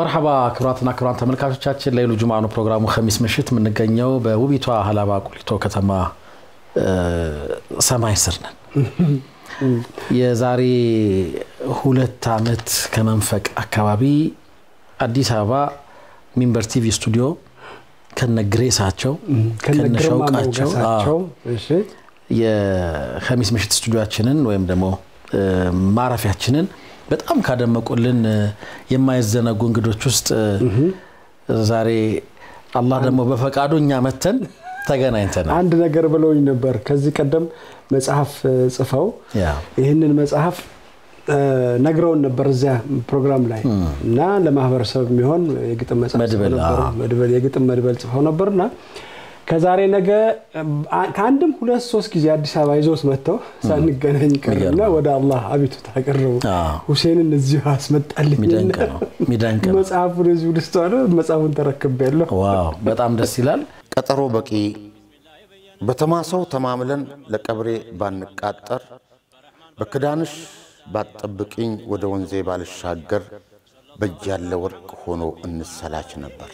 መርሐባ ክቡራትና ክቡራን ተመልካቾቻችን ለይሉ ጁምዓ ነው ፕሮግራሙ። ኸሚስ ምሽት የምንገኘው በውቢቷ ሀላባ ቁሊቶ ከተማ ሰማይ ስር ነን። የዛሬ ሁለት ዓመት ከመንፈቅ አካባቢ አዲስ አበባ ሚንበር ቲቪ ስቱዲዮ ከነ ግሬሳቸው ከነ ሸውቃቸው የኸሚስ ምሽት ስቱዲዮችንን ወይም ደግሞ ማረፊያችንን በጣም ካደመቁልን የማይዘነጉ እንግዶች ውስጥ ዛሬ አላህ ደግሞ በፈቃዱ እኛ መተን ተገናኝተናል። አንድ ነገር ብለውኝ ነበር። ከዚህ ቀደም መጽሐፍ ጽፈው ይህንን መጽሐፍ ነግረውን ነበር እዚያ ፕሮግራም ላይ እና ለማህበረሰብ የሚሆን የግጥም መጽሐፍ የግጥም መድበል ጽፈው ነበርና ከዛሬ ነገ ከአንድም ሁለት ሶስት ጊዜ አዲስ አበባ ይዞት መጥተው ሳንገናኝ ቀርና ወደ አላህ አቤቱታ አቀረቡ። ሁሴንን እዚሁ አስመጣልኝ መጽሐፉን እዚሁ ልስተዋለ መጽሐፉን ተረክቤያለሁ። ዋው በጣም ደስ ይላል። ቀጠሮ በቂ በተማሰው ተማምለን ለቀብሬ ባንቃጠር በክዳንሽ ባትጠብቅኝ ወደ ወንዜ ባልሻገር በእጅ ያለ ወርቅ ሆኖ እንሰላች ነበር።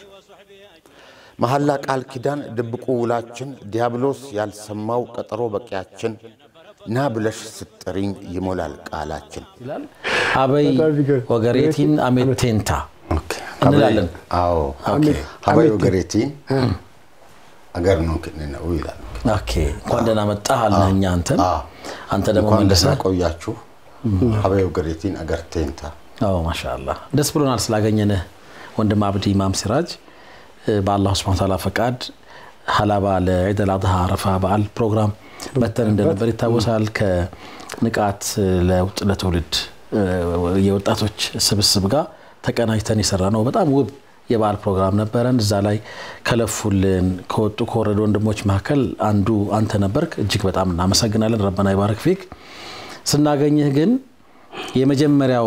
መሐላ ቃል ኪዳን ድብቁ ውላችን ዲያብሎስ ያልሰማው ቀጠሮ በቂያችን ና ብለሽ ስጥሪኝ ይሞላል ቃላችን። አበይ ወገሬቲን አሜቴንታ እንላለን። አዎ ሀበይ ወገሬቲን አገር ነው ነው ይላል። እንኳን ደህና መጣህ አልን እኛ አንተን አንተ ደግሞ መልሰህ ቆያችሁ ሀበይ ወገሬቲን አገር ቴንታ። ማሻአላህ ደስ ብሎናል ስላገኘንህ ወንድም አብዲ ኢማም ሲራጅ በአላሁ ስብሐነ ወተዓላ ፈቃድ ሀላባ ለዒድ አልአድሃ አረፋ በዓል ፕሮግራም መተን እንደነበር ይታወሳል። ከንቃት ለውጥ ለትውልድ የወጣቶች ስብስብ ጋር ተቀናጅተን የሰራ ነው በጣም ውብ የበዓል ፕሮግራም ነበረን። እዛ ላይ ከለፉልን ከወጡ ከወረዱ ወንድሞች መካከል አንዱ አንተ ነበርክ። እጅግ በጣም እናመሰግናለን። ረበና ይባረክ ፊክ። ስናገኝህ ግን የመጀመሪያው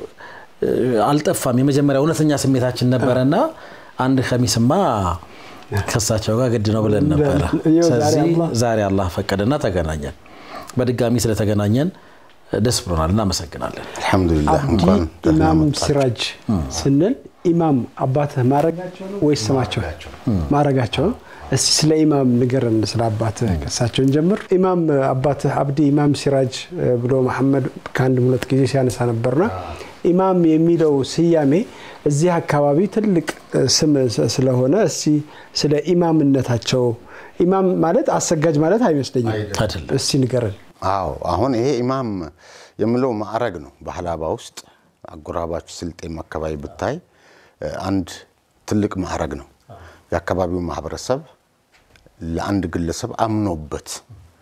አልጠፋም። የመጀመሪያ እውነተኛ ስሜታችን ነበረና አንድ ከሚስማ ከሳቸው ጋር ግድ ነው ብለን ነበረ። ስለዚህ ዛሬ አላህ ፈቀደና ተገናኘን። በድጋሚ ስለተገናኘን ደስ ብሎናል። እናመሰግናለን። አልሐምዱሊላህ። አብዲ ኢማም ሲራጅ ስንል ኢማም አባትህ ማረጋቸው ነው ወይስ ስማቸው ማረጋቸው ነው? እስቲ ስለ ኢማም ንገረን፣ ስለ አባትህ ከሳቸውን ጀምር። ኢማም አባትህ አብዲ ኢማም ሲራጅ ብሎ መሐመድ ከአንድ ሁለት ጊዜ ሲያነሳ ነበርና ኢማም የሚለው ስያሜ እዚህ አካባቢ ትልቅ ስም ስለሆነ እስቲ ስለ ኢማምነታቸው ኢማም ማለት አሰጋጅ ማለት አይመስለኝም። እስቲ ንገረን። አዎ አሁን ይሄ ኢማም የምለው ማዕረግ ነው። በሀላባ ውስጥ አጎራባች ስልጤም አካባቢ ብታይ አንድ ትልቅ ማዕረግ ነው። የአካባቢው ማህበረሰብ ለአንድ ግለሰብ አምኖበት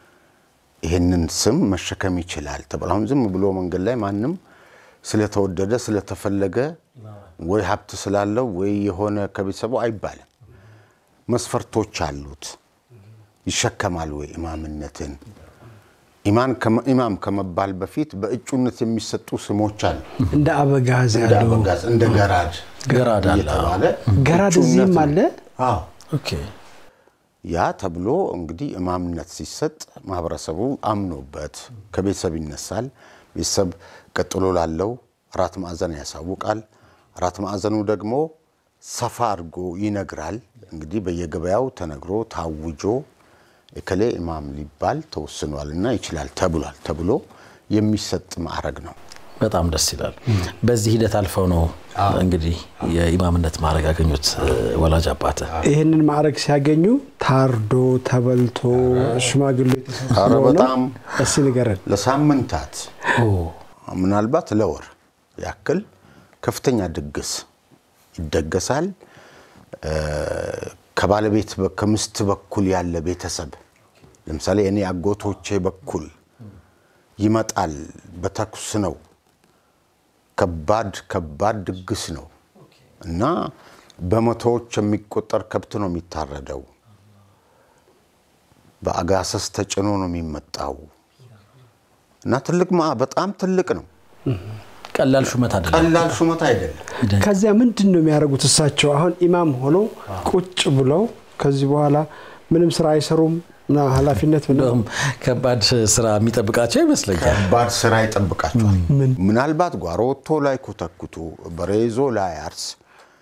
ይህንን ስም መሸከም ይችላል ተብሎ አሁን ዝም ብሎ መንገድ ላይ ማንም ስለተወደደ ስለተፈለገ ወይ ሀብት ስላለው ወይ የሆነ ከቤተሰቡ አይባልም። መስፈርቶች አሉት። ይሸከማል ወይ ኢማምነትን? ኢማም ከመባል በፊት በእጩነት የሚሰጡ ስሞች አሉ። እንደ አበጋዝ ያሉ እንደ ገራድ ገራድ አለ። እየተባለ ገራድ እዚህም አለ። ያ ተብሎ እንግዲህ ኢማምነት ሲሰጥ ማህበረሰቡ አምኖበት ከቤተሰብ ይነሳል። ቤተሰብ ቀጥሎ ላለው አራት ማዕዘን ያሳውቃል። አራት ማዕዘኑ ደግሞ ሰፋ አድርጎ ይነግራል። እንግዲህ በየገበያው ተነግሮ ታውጆ እከሌ ኢማም ሊባል ተወስኗል እና ይችላል ተብሏል ተብሎ የሚሰጥ ማዕረግ ነው። በጣም ደስ ይላል። በዚህ ሂደት አልፈው ነው እንግዲህ የኢማምነት ማዕረግ ያገኙት ወላጅ አባት። ይህንን ማዕረግ ሲያገኙ ታርዶ ተበልቶ ሽማግሌ ኧረ በጣም እስቲ ንገረን። ለሳምንታት ምናልባት ለወር ያክል ከፍተኛ ድግስ ይደገሳል። ከባለቤት ከምስት በኩል ያለ ቤተሰብ ለምሳሌ እኔ አጎቶቼ በኩል ይመጣል። በተኩስ ነው። ከባድ ከባድ ድግስ ነው እና በመቶዎች የሚቆጠር ከብት ነው የሚታረደው። በአጋሰስ ተጭኖ ነው የሚመጣው እና ትልቅ በጣም ትልቅ ነው። ቀላል ሹመት አይደለም። ቀላል ሹመት አይደለም። ከዚያ ምንድን ነው የሚያደርጉት? እሳቸው አሁን ኢማም ሆነው ቁጭ ብለው ከዚህ በኋላ ምንም ስራ አይሰሩም እና ኃላፊነት እንደውም ከባድ ስራ የሚጠብቃቸው ይመስለኛል። ከባድ ስራ ይጠብቃቸዋል። ምናልባት ጓሮ ወጥቶ ላይ ኮተኩቱ፣ በሬ ይዞ ላይ አርስ፣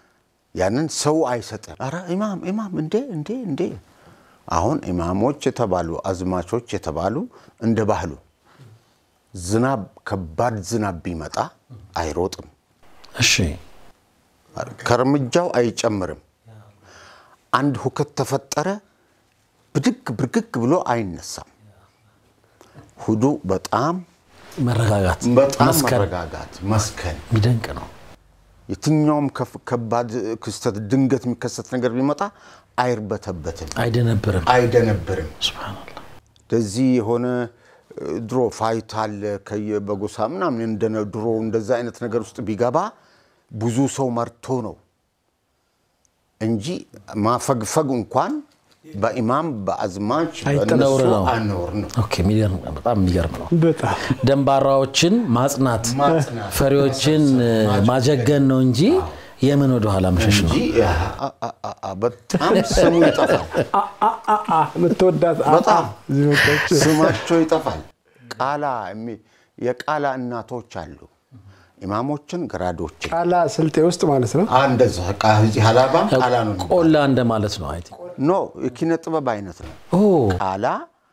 ያንን ሰው አይሰጥም። ኧረ ኢማም ኢማም እንዴ እንዴ እንዴ። አሁን ኢማሞች የተባሉ አዝማቾች የተባሉ እንደ ባህሉ ዝናብ ከባድ ዝናብ ቢመጣ አይሮጥም፣ እሺ ከእርምጃው አይጨምርም። አንድ ሁከት ተፈጠረ ብድግ ብርግግ ብሎ አይነሳም። ሁዱ በጣም መረጋጋት በጣም መስከን መረጋጋት መስከን የሚደንቅ ነው። የትኛውም ከፍ- ከባድ ክስተት ድንገት የሚከሰት ነገር ቢመጣ አይርበተበትም፣ አይደነብርም። አይደነብርም። ሱብሃነላህ እንደዚህ የሆነ እ፣ ድሮ ፋይት አለ ከየ- በጎሳ ምናምን እንደነ ድሮ እንደዛ አይነት ነገር ውስጥ ቢገባ ብዙ ሰው መርቶ ነው እንጂ ማፈግፈግ እንኳን በኢማም በአዝማች አይጠ- በእነሱ ነውር ነው። አነውር ነው። ኦኬ፣ የሚገርም በጣም የሚገርም ነው። በጣም ደንባራዎችን ማጽናት፣ ማጽናት፣ ፈሪዎችን ማጀገን ነው እንጂ የምን ወደ ኋላ መሸሽ ነው። እንጂ አ- አ- አ- አ- በጣም ስሙ ይጠፋል። አአ የምትወዳት አ- አ በጣም እዚህ መጣች። ስማቸው ይጠፋል። ቃላ የሚ- የቃላ እናቶች አሉ። ኢማሞችን ገራዶችን ቃላ ስልጤ ውስጥ ማለት ነው። አ፣ እንደዛ ቃ- እዚህ ሀላባም ቃላ ነው የሚባለው። ቆላ እንደማለት ነው። አይ ቲንክ። ኖ የኪነ ጥበብ አይነት ነው። ኦ ቃላ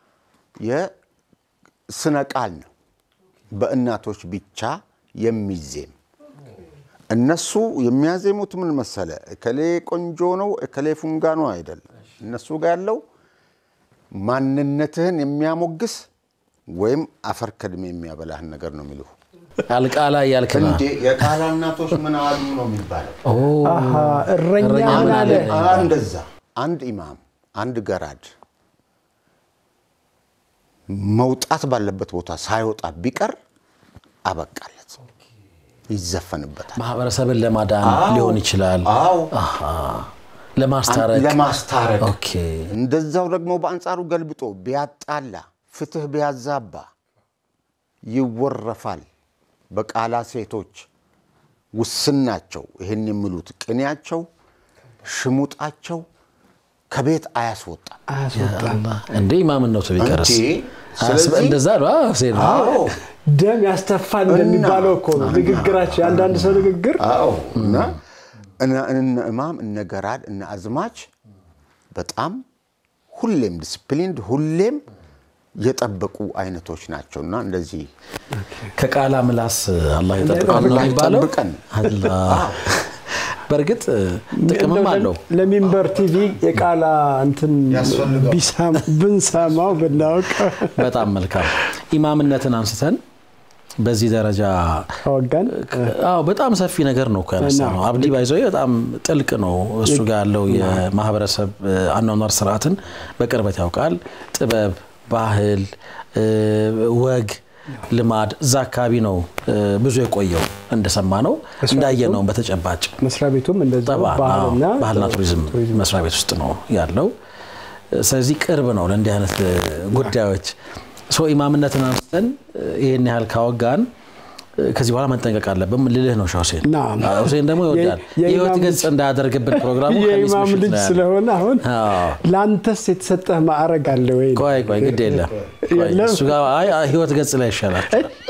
የስነ ቃል ነው። በእናቶች ብቻ የሚዜም እነሱ የሚያዜሙት ምን መሰለ፣ እከሌ ቆንጆ ነው፣ እከሌ ፉንጋ ነው አይደለም። እነሱ ጋር ያለው ማንነትህን የሚያሞግስ ወይም አፈር ከድሜ የሚያበላህን ነገር ነው የሚሉ አልቃላ እያልክ ነው። እንዴ የቃላ እናቶች ምን አሉ ነው የሚባለው። ኦ አሃ እረኛ እረኛ ምን ምን አለ? አለ? አ- እንደዛ አንድ ኢማም አንድ ገራድ መውጣት ባለበት ቦታ ሳይወጣ ቢቀር አበቃለት፣ ይዘፈንበታል። ማህበረሰብን ለማዳን ሊሆን ይችላል። አዎ አሃ ለማስታረቅ ለማስታረቅ ኦኬ። እንደዛው ደግሞ በአንጻሩ ገልብጦ ቢያጣላ ፍትህ ቢያዛባ ይወረፋል። በቃላ ሴቶች ውስን ናቸው። ይህን የሚሉት ቅኔያቸው፣ ሽሙጣቸው ከቤት አያስወጣም። አያስወጣም። እንዴ ኢማምነቱ ቢቀርስ እንዴ! አያስበ- ስለዚህ- እንደዛ ነው። አዎ፣ ሁሴን ነው። አዎ ደም ያስተፋል እንደሚባለው እኮ ነው ንግግራቸው። የአንዳንድ ሰው ንግግር አዎ እና እነ- እነ ኢማም እነ ገራድ እነ አዝማች በጣም ሁሌም ዲስፕሊንድ ሁሌም የጠበቁ አይነቶች ናቸው እና እንደዚህ ከቃላ ምላስ አላህ ይጠብቀን ነው አላህ የሚባለው። ይጠብቀን። አላህ በእርግጥ ጥቅምም እንደው አለው። ለሚንበር ቲቪ የቃላ እንትን ያስፈልገዋል። ቢሳም- ብንሰማው ብናውቅ በጣም መልካም ኢማምነትን አንስተን በዚህ ደረጃ ከወጋን አዎ በጣም ሰፊ ነገር ነው እኮ ያነሳው ነው። አብዲ ባይዘው በጣም ጥልቅ ነው። እሱ ጋር ያለው የማህበረሰብ አኗኗር ስርዓትን በቅርበት ያውቃል። ጥበብ፣ ባህል፣ ወግ፣ ልማድ እዛ አካባቢ ነው ብዙ የቆየው እንደሰማ ነው እንዳየ ነው በተጨባጭ መስሪያ ቤቱም እንደዚያው ጠባ- ባህልና አዎ፣ ባህልና ቱሪዝም መስሪያ ቤት ውስጥ ነው ያለው። ስለዚህ ቅርብ ነው ለእንዲህ አይነት ጉዳዮች። ሰው ኢማምነትን አንስተን ይህን ያህል ካወጋን ከዚህ በኋላ መጠንቀቅ አለብን ልልህ ነው ሻህ ሁሴን። ናም። አዎ፣ ሁሴን ደግሞ ይወዳል የኢማም የህይወት ልጅ- ገጽ እንዳያደርግብን ፕሮግራሙ ከሚስ የኢማም ምሽት ልጅ ላይ ያለ። ስለሆነ አሁን አዎ። ለአንተስ የተሰጠህ ማዕረግ አለ ወይ? ቆይ ቆይ ግድ የለም ቆይ፣ የለም? እሱ ጋር አይ አይ፣ ህይወት ገጽ ላይ ይሻላል።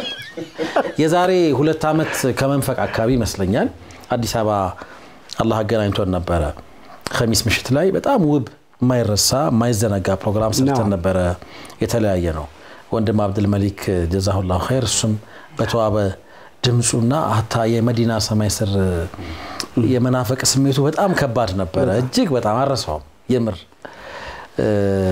የዛሬ ሁለት ዓመት ከመንፈቅ አካባቢ ይመስለኛል አዲስ አበባ አላህ አገናኝቶን ነበረ። ከሚስ ምሽት ላይ በጣም ውብ የማይረሳ የማይዘነጋ ፕሮግራም ሰርተን ናም። ነበረ። የተለያየ ነው። ወንድም አብድል መሊክ ጀዛሁላሁ ኸይር እሱም በተዋበ ድምፁና ሀታ የመዲና ሰማይ ስር የመናፈቅ ስሜቱ በጣም ከባድ ነበረ። እጅግ በጣም አረሳውም የምር እ፣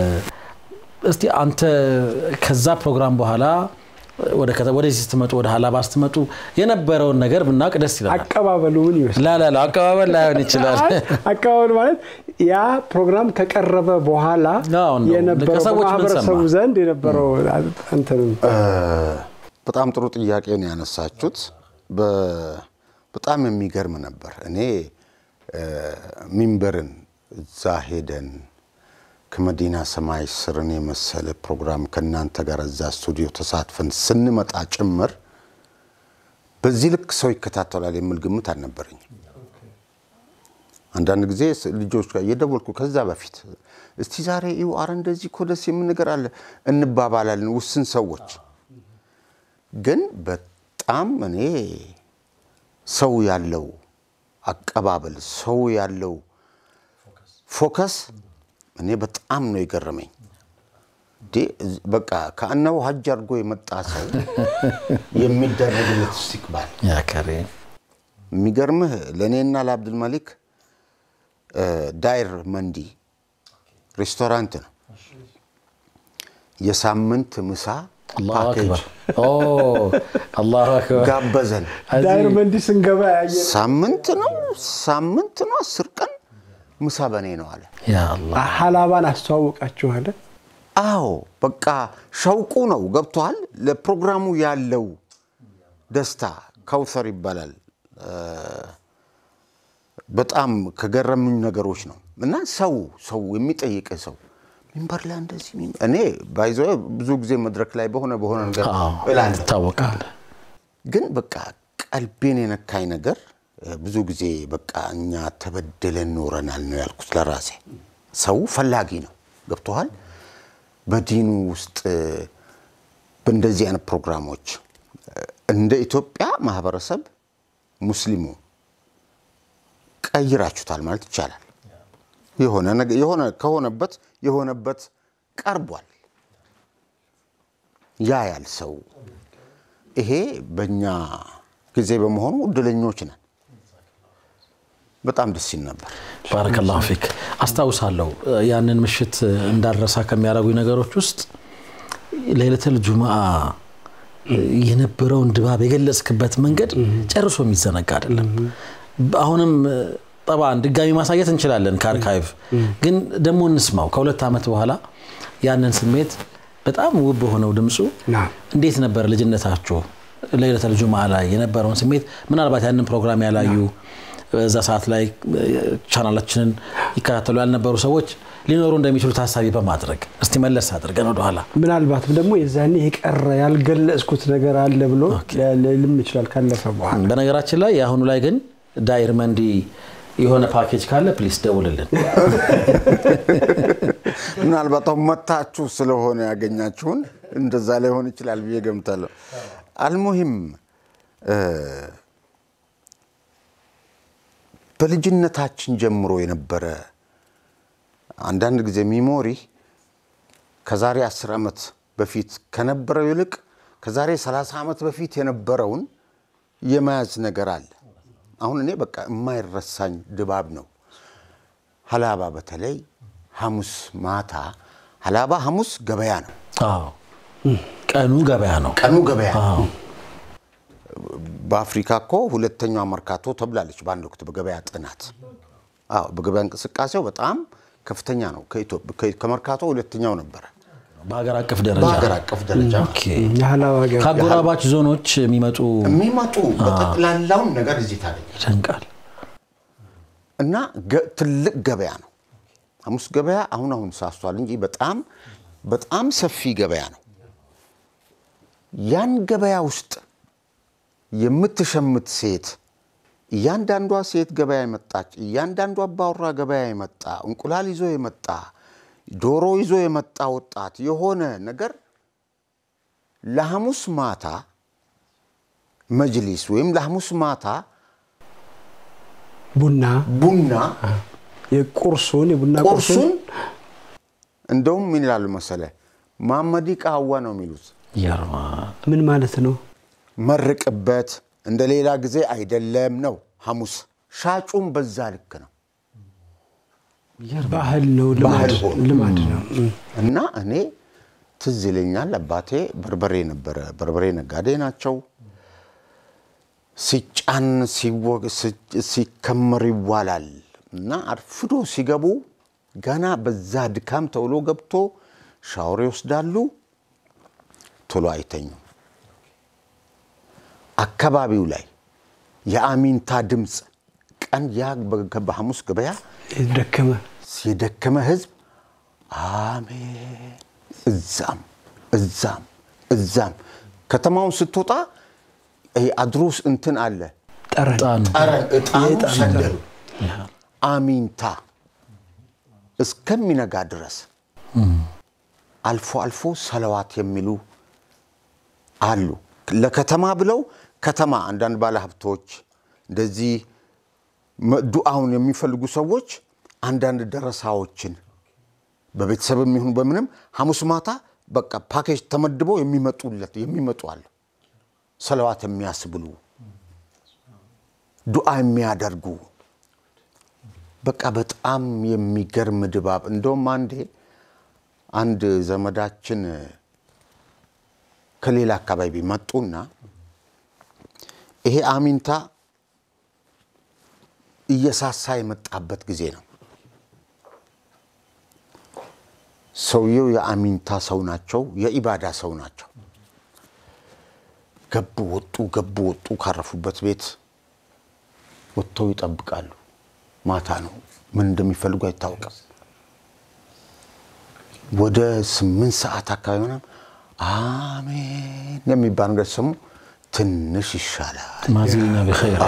እስቲ አንተ ከዛ ፕሮግራም በኋላ ወደ ከተ- ወደዚህ ስትመጡ ወደ ሀላባ ስትመጡ የነበረውን ነገር ብናውቅ ደስ ይላል። አቀባበሉ ምን ይመስላል? ላላላ አቀባበል ላይሆን ይችላል። አይ፣ አቀባበሉ ማለት ያ ፕሮግራም ከቀረበ በኋላ አዎ፣ እንደው የነበረው ከሰዎች ምን በማህበረሰቡ ሰማ? ዘንድ የነበረው እንትን በጣም ጥሩ ጥያቄ ነው ያነሳችሁት። በ- በጣም የሚገርም ነበር። እኔ እ፣ ሚንበርን እዛ ሄደን ከመዲና ሰማይ ስርን የመሰለ ፕሮግራም ከእናንተ ጋር እዛ ስቱዲዮ ተሳትፈን ስንመጣ ጭምር በዚህ ልክ ሰው ይከታተላል የሚል ግምት አልነበረኝም። አንዳንድ ጊዜ ስ- ልጆች ጋር እየደወልኩ ከዛ በፊት እስቲ ዛሬ ይሁ አረ እንደዚህ እኮ ደስ የሚል ነገር አለ እንባባላለን ውስን ሰዎች ግን በጣም እኔ ሰው ያለው አቀባበል፣ ሰው ያለው ፎከስ እኔ በጣም ነው የገረመኝ። በቃ ከአነው ሀጅ አድርጎ የመጣ ሰው የሚደረግለት ኢስቲቅባል የሚገርምህ ለእኔና ለአብዱልመሊክ ዳይር መንዲ ሬስቶራንት ነው የሳምንት ምሳ ፓኬጅ ጋበዘን። ዳይር መንዲ ስንገባ ያየ ሳምንት ነው ሳምንት ነው አስር ቀን ምሳ በኔ ነው አለ። ሀላባን አስተዋወቃችኋለ? አዎ በቃ ሸውቁ ነው ገብቷል። ለፕሮግራሙ ያለው ደስታ ከውሰር ይባላል። በጣም ከገረሙኝ ነገሮች ነው እና ሰው ሰው የሚጠይቅ ሰው ሚንበር ላይ እንደዚህ እኔ ባይዘ ብዙ ጊዜ መድረክ ላይ በሆነ በሆነ ነገር እላለሁ ትታወቃለህ። ግን በቃ ቀልቤን የነካኝ ነገር ብዙ ጊዜ በቃ እኛ ተበደለን ኖረናል ነው ያልኩት ለራሴ። ሰው ፈላጊ ነው ገብቶሃል። በዲኑ ውስጥ በእንደዚህ አይነት ፕሮግራሞች እንደ ኢትዮጵያ ማህበረሰብ ሙስሊሙ ቀይራችሁታል ማለት ይቻላል። የሆነ ከሆነበት የሆነበት ቀርቧል። ያ ያል ሰው ይሄ በእኛ ጊዜ በመሆኑ እድለኞች ነን። በጣም ደስ ይል ነበር። ባረከላሁ ፊክ። አስታውሳለሁ ያንን ምሽት እንዳረሳ ከሚያደርጉኝ ነገሮች ውስጥ ሌሊተል ጁምአ የነበረውን ድባብ የገለጽክበት መንገድ ጨርሶ የሚዘነጋ አይደለም። አሁንም ጠባን ድጋሚ ማሳየት እንችላለን ከአርካይቭ ግን ደግሞ እንስማው። ከሁለት ዓመት በኋላ ያንን ስሜት በጣም ውብ በሆነው ድምፁ እንዴት ነበር ልጅነታችሁ ለይለተል ጁምዓ ላይ የነበረውን ስሜት ምናልባት ያንን ፕሮግራም ያላዩ በዛ ሰዓት ላይ ቻናላችንን ይከታተሉ ያልነበሩ ሰዎች ሊኖሩ እንደሚችሉ ታሳቢ በማድረግ እስቲ መለስ አድርገን ወደኋላ ምናልባትም ደግሞ የዛኔ የቀረ ያልገለጽኩት ነገር አለ ብሎ ልም ይችላል ካለፈ በኋላ። በነገራችን ላይ የአሁኑ ላይ ግን ዳይር መንዲ የሆነ ፓኬጅ ካለ ፕሊስ ደውልልን። ምናልባት አሁን መታችሁ ስለሆነ ያገኛችሁን እንደዛ ላይሆን ይችላል ብዬ ገምታለሁ። አልሙሂም በልጅነታችን ጀምሮ የነበረ አንዳንድ ጊዜ ሚሞሪ ከዛሬ አስር ዓመት በፊት ከነበረው ይልቅ ከዛሬ 30 ዓመት በፊት የነበረውን የመያዝ ነገር አለ። አሁን እኔ በቃ የማይረሳኝ ድባብ ነው። ሀላባ በተለይ ሐሙስ ማታ ሀላባ ሐሙስ ገበያ ነው። ቀኑ ገበያ ነው። ቀኑ ገበያ ነው። በአፍሪካ እኮ ሁለተኛዋ መርካቶ ተብላለች በአንድ ወቅት በገበያ ጥናት። አዎ በገበያ እንቅስቃሴው በጣም ከፍተኛ ነው። ከመርካቶ ሁለተኛው ነበረ በሀገር አቀፍ ደረጃ በሀገር አቀፍ ደረጃ ከአጎራባች ዞኖች የሚመጡ የሚመጡ በጠቅላላውን ነገር እዚህ ታገኛል። ይደንቃል። እና ትልቅ ገበያ ነው ሐሙስ ገበያ። አሁን አሁን ሳስቷል እንጂ በጣም በጣም ሰፊ ገበያ ነው። ያን ገበያ ውስጥ የምትሸምት ሴት እያንዳንዷ ሴት ገበያ የመጣች እያንዳንዱ አባወራ ገበያ የመጣ እንቁላል ይዞ የመጣ ዶሮ ይዞ የመጣ ወጣት የሆነ ነገር ለሐሙስ ማታ መጅሊስ ወይም ለሐሙስ ማታ ቡና ቡና የቁርሱን የቡና ቁርሱን እንደውም ምን ይላሉ መሰለ ማመዲ ቃዋ ነው የሚሉት። ምን ማለት ነው? መርቅበት እንደ ሌላ ጊዜ አይደለም ነው። ሐሙስ ሻጩም በዛ ልክ ነው። ባህል ነው፣ ልማድ ነው። እና እኔ ትዝ ይለኛል አባቴ በርበሬ ነበረ፣ በርበሬ ነጋዴ ናቸው። ሲጫን ሲከመር ይዋላል እና አርፍዶ ሲገቡ ገና በዛ ድካም ተውሎ ገብቶ ሻወር ይወስዳሉ፣ ቶሎ አይተኙም። አካባቢው ላይ የአሚንታ ድምፅ ቀን ያ በሐሙስ ገበያ ደከመ የደከመ ህዝብ አሜን፣ እዛም እዛም እዛም ከተማውን ስትወጣ አድሮስ እንትን አለ ጠረን ጠረን እጣኑ ሰደዱ አሚንታ እስከሚነጋ ድረስ አልፎ አልፎ ሰለዋት የሚሉ አሉ። ለከተማ ብለው ከተማ አንዳንድ ባለሀብቶች እንደዚህ ዱዓውን የሚፈልጉ ሰዎች አንዳንድ ደረሳዎችን በቤተሰብም ይሁን በምንም ሐሙስ ማታ በቃ ፓኬጅ ተመድበው የሚመጡለት የሚመጡ አለ። ሰለዋት የሚያስብሉ ዱዓ የሚያደርጉ በቃ በጣም የሚገርም ድባብ። እንደውም አንዴ አንድ ዘመዳችን ከሌላ አካባቢ መጡና ይሄ አሚንታ እየሳሳ የመጣበት ጊዜ ነው። ሰውየው የአሚንታ ሰው ናቸው፣ የኢባዳ ሰው ናቸው። ገቡ ወጡ፣ ገቡ ወጡ። ካረፉበት ቤት ወጥተው ይጠብቃሉ። ማታ ነው፣ ምን እንደሚፈልጉ አይታወቅም። ወደ ስምንት ሰዓት አካባቢ ሆነ አሜን የሚባል ነገር ሰሙ። ትንሽ ይሻላል ማዚና ቢኸይር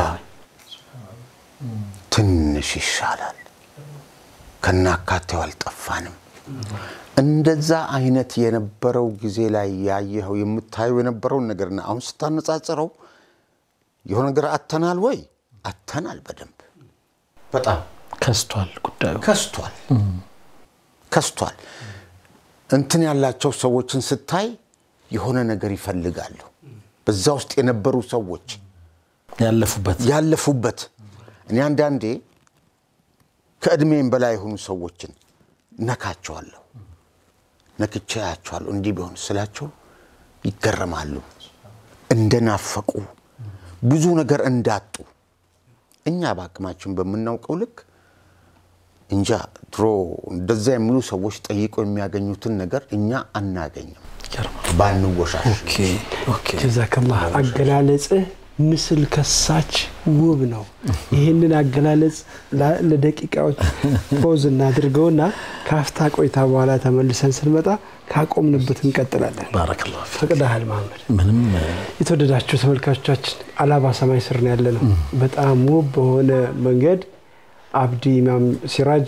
ትንሽ ይሻላል፣ ከናካቴው አልጠፋንም። እንደዛ አይነት የነበረው ጊዜ ላይ ያየኸው የምታየው የነበረውን ነገርና አሁን ስታነጻጽረው የሆነ ነገር አተናል ወይ? አተናል። በደንብ በጣም ከስቷል ጉዳዩ ከስቷል፣ ከስቷል። እንትን ያላቸው ሰዎችን ስታይ የሆነ ነገር ይፈልጋሉ። በዛ ውስጥ የነበሩ ሰዎች ያለፉበት ያለፉበት እኔ አንዳንዴ ከእድሜም በላይ የሆኑ ሰዎችን ነካቸዋለሁ፣ ነክቼ ያቸዋለሁ። እንዲህ ቢሆን ስላቸው ይገረማሉ። እንደናፈቁ ብዙ ነገር እንዳጡ እኛ በአቅማችን በምናውቀው ልክ እንጃ ድሮ እንደዛ የሚሉ ሰዎች ጠይቀው የሚያገኙትን ነገር እኛ አናገኝም። ባንወሻሽ ጀዛከላህ አገላለጽህ ምስል ከሳች ውብ ነው። ይህንን አገላለጽ ለደቂቃዎች ፖዝ እናድርገውና ከአፍታ ቆይታ በኋላ ተመልሰን ስንመጣ ካቆምንበት እንቀጥላለን። ባረከላሁ ፊክ። ፈቅደሃል መሀመድ። ምንም የተወደዳችሁ ተመልካቾቻችን አላባ ሰማይ ስር ነው ያለ ነው። በጣም ውብ በሆነ መንገድ አብዲ ኢማም ሲራጅ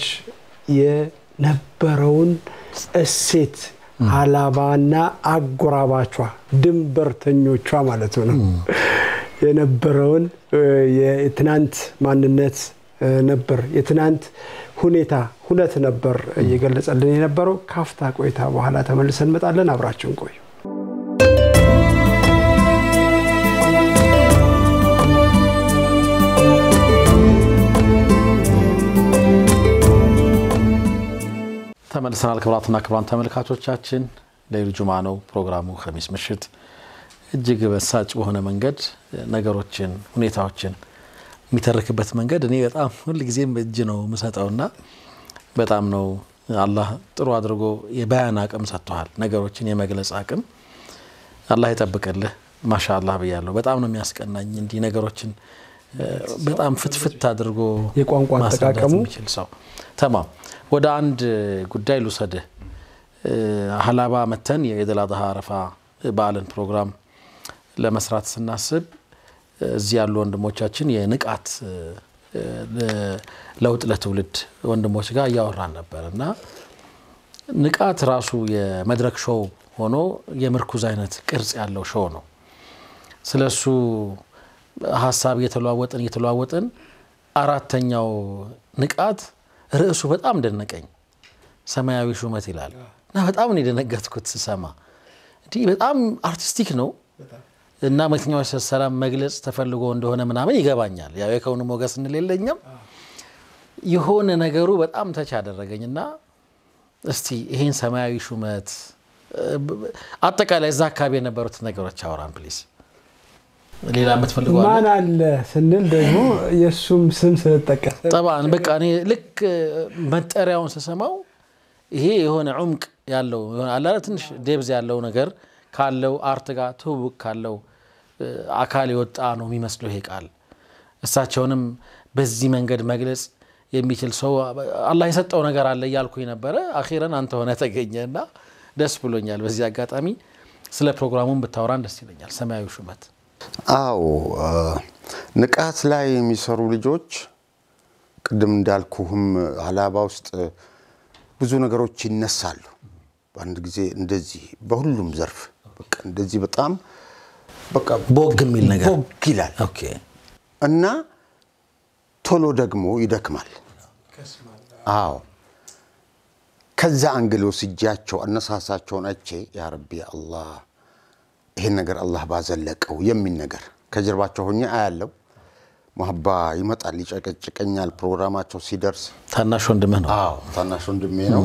የነበረውን እሴት ሀላባና አጎራባቿ ድንበርተኞቿ ማለት ነው የነበረውን የትናንት ማንነት ነበር የትናንት ሁኔታ ሁነት ነበር እየገለጸልን የነበረው። ካፍታ ቆይታ በኋላ ተመልሰን እንመጣለን። አብራችሁን ቆዩ። ተመልሰናል። ክቡራትና ክቡራን ተመልካቾቻችን ሌሊት ጁማ ነው ፕሮግራሙ። ኸሚስ ምሽት እጅግ በሳጭ በሆነ መንገድ ነገሮችን፣ ሁኔታዎችን የሚተርክበት መንገድ እኔ በጣም ሁልጊዜም እጅ ነው የምሰጠውና በጣም ነው አላህ ጥሩ አድርጎ የበያን አቅም ሰጥተዋል። ነገሮችን የመግለጽ አቅም አላህ ይጠብቅልህ። ማሻ አላህ ብያለሁ። በጣም ነው የሚያስቀናኝ እንዲህ ነገሮችን በጣም ፍትፍት አድርጎ የቋንቋ ማስረዳት አጠቃቀሙ የሚችል ሰው ተማም። ወደ አንድ ጉዳይ ልውሰድህ። ሀላባ መተን የኢድ አል አድሃ አረፋ በዓልን ፕሮግራም ለመስራት ስናስብ እዚህ ያሉ ወንድሞቻችን የንቃት ለውጥ ለትውልድ ወንድሞች ጋር እያወራን ነበር እና ንቃት ራሱ የመድረክ ሾው ሆኖ የምርኩዝ አይነት ቅርጽ ያለው ሾው ነው። ስለሱ ሀሳብ እየተለዋወጥን እየተለዋወጥን አራተኛው ንቃት ርዕሱ በጣም ደነቀኝ። ሰማያዊ ሹመት ይላል እና በጣም ነው የደነገጥኩት ስሰማ። እንዲህ በጣም አርቲስቲክ ነው እና መልእክተኛው ሰላም መግለጽ ተፈልጎ እንደሆነ ምናምን ይገባኛል። ያው የከውኑ ሞገስ እንሌለኝም የሆነ ነገሩ በጣም ተች አደረገኝ እና እስቲ ይሄን ሰማያዊ ሹመት አጠቃላይ እዛ አካባቢ የነበሩት ነገሮች አውራን ፕሊዝ። ሌላ የምትፈልገው አለ? ማን አለ ስንል ደግሞ የእሱም ስም ስለጠቀሰ ጠባን በቃ እኔ ልክ መጠሪያውን ስሰማው ይሄ የሆነ ዑምቅ ያለው የሆነ አለ አይደል ትንሽ ዴብዝ ያለው ነገር ካለው አርት ጋር ትውውቅ ካለው አካል የወጣ ነው የሚመስለው ይሄ ቃል። እሳቸውንም በዚህ መንገድ መግለጽ የሚችል ሰው አላህ የሰጠው ነገር አለ እያልኩኝ ነበረ። አኺረን አንተ ሆነ ተገኘ እና ደስ ብሎኛል። በዚህ አጋጣሚ ስለ ፕሮግራሙን ብታወራን ደስ ይለኛል። ሰማያዊ ሹመት አዎ ንቃት ላይ የሚሰሩ ልጆች ቅድም እንዳልኩህም ሀላባ ውስጥ ብዙ ነገሮች ይነሳሉ። በአንድ ጊዜ እንደዚህ በሁሉም ዘርፍ በቃ እንደዚህ በጣም በቃ ቦግ የሚል ነገር ቦግ ይላል ኦኬ። እና ቶሎ ደግሞ ይደክማል። አዎ ከዛ አንግል ወስጃቸው አነሳሳቸውን አይቼ ያ ረቢ አላህ ይሄን ነገር አላህ ባዘለቀው የሚል ነገር ከጀርባቸው ሆኜ አያለው። መሀባ ይመጣል፣ ይጨቀጭቀኛል። ፕሮግራማቸው ሲደርስ ታናሽ ወንድምህ ነው። አዎ ታናሽ ወንድሜ ነው።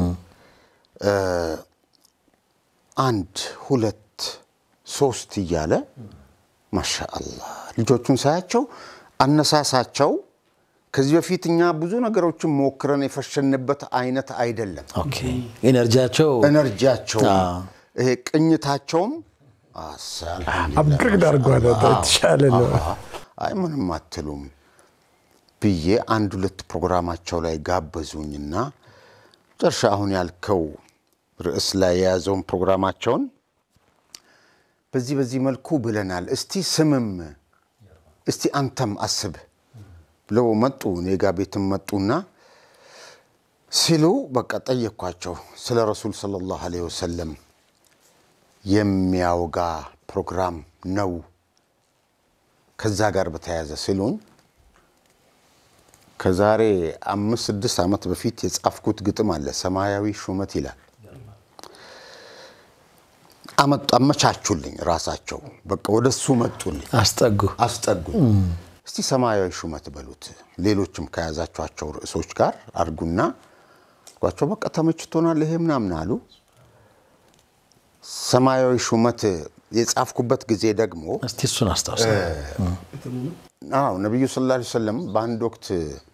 አንድ ሁለት ሶስት እያለ ማሻአላህ ልጆቹን ሳያቸው አነሳሳቸው ከዚህ በፊት እኛ ብዙ ነገሮችን ሞክረን የፈሸንበት አይነት አይደለም። ኦኬ ኤነርጂያቸው ኤነርጂያቸውም አዎ። ይሄ ቅኝታቸውም አብቅቅ አድርጓል። የተሻለ ነው። አይ ምንም አትሉም ብዬ አንድ ሁለት ፕሮግራማቸው ላይ ጋበዙኝና ጨርሻ አሁን ያልከው ርዕስ ላይ የያዘውን ፕሮግራማቸውን በዚህ በዚህ መልኩ ብለናል። እስቲ ስምም እስቲ አንተም አስብ ብለው መጡ። እኔ ጋ ቤትም መጡና ሲሉ በቃ ጠየኳቸው። ስለ ረሱል ሰለላሁ ዐለይሂ ወሰለም የሚያወጋ ፕሮግራም ነው ከዛ ጋር በተያያዘ ሲሉኝ ከዛሬ አምስት ስድስት ዓመት በፊት የጻፍኩት ግጥም አለ። ሰማያዊ ሹመት ይላል። አመጡ አመቻቹልኝ ራሳቸው በቃ ወደሱ መጡልኝ፣ አስጠጉ። አስጠጉኝ። እስቲ ሰማያዊ ሹመት በሉት ሌሎችም ከያዛቸኋቸው ርዕሶች ጋር አድርጉና ጓቸው በቃ ተመችቶናል ይሄ ምናምን አሉ። ሰማያዊ ሹመት የጻፍኩበት ጊዜ ደግሞ እስቲ እሱን አስታውሰ አዎ ነቢዩ ሰለላሁ ዐለይሂ ወሰለም በአንድ ወቅት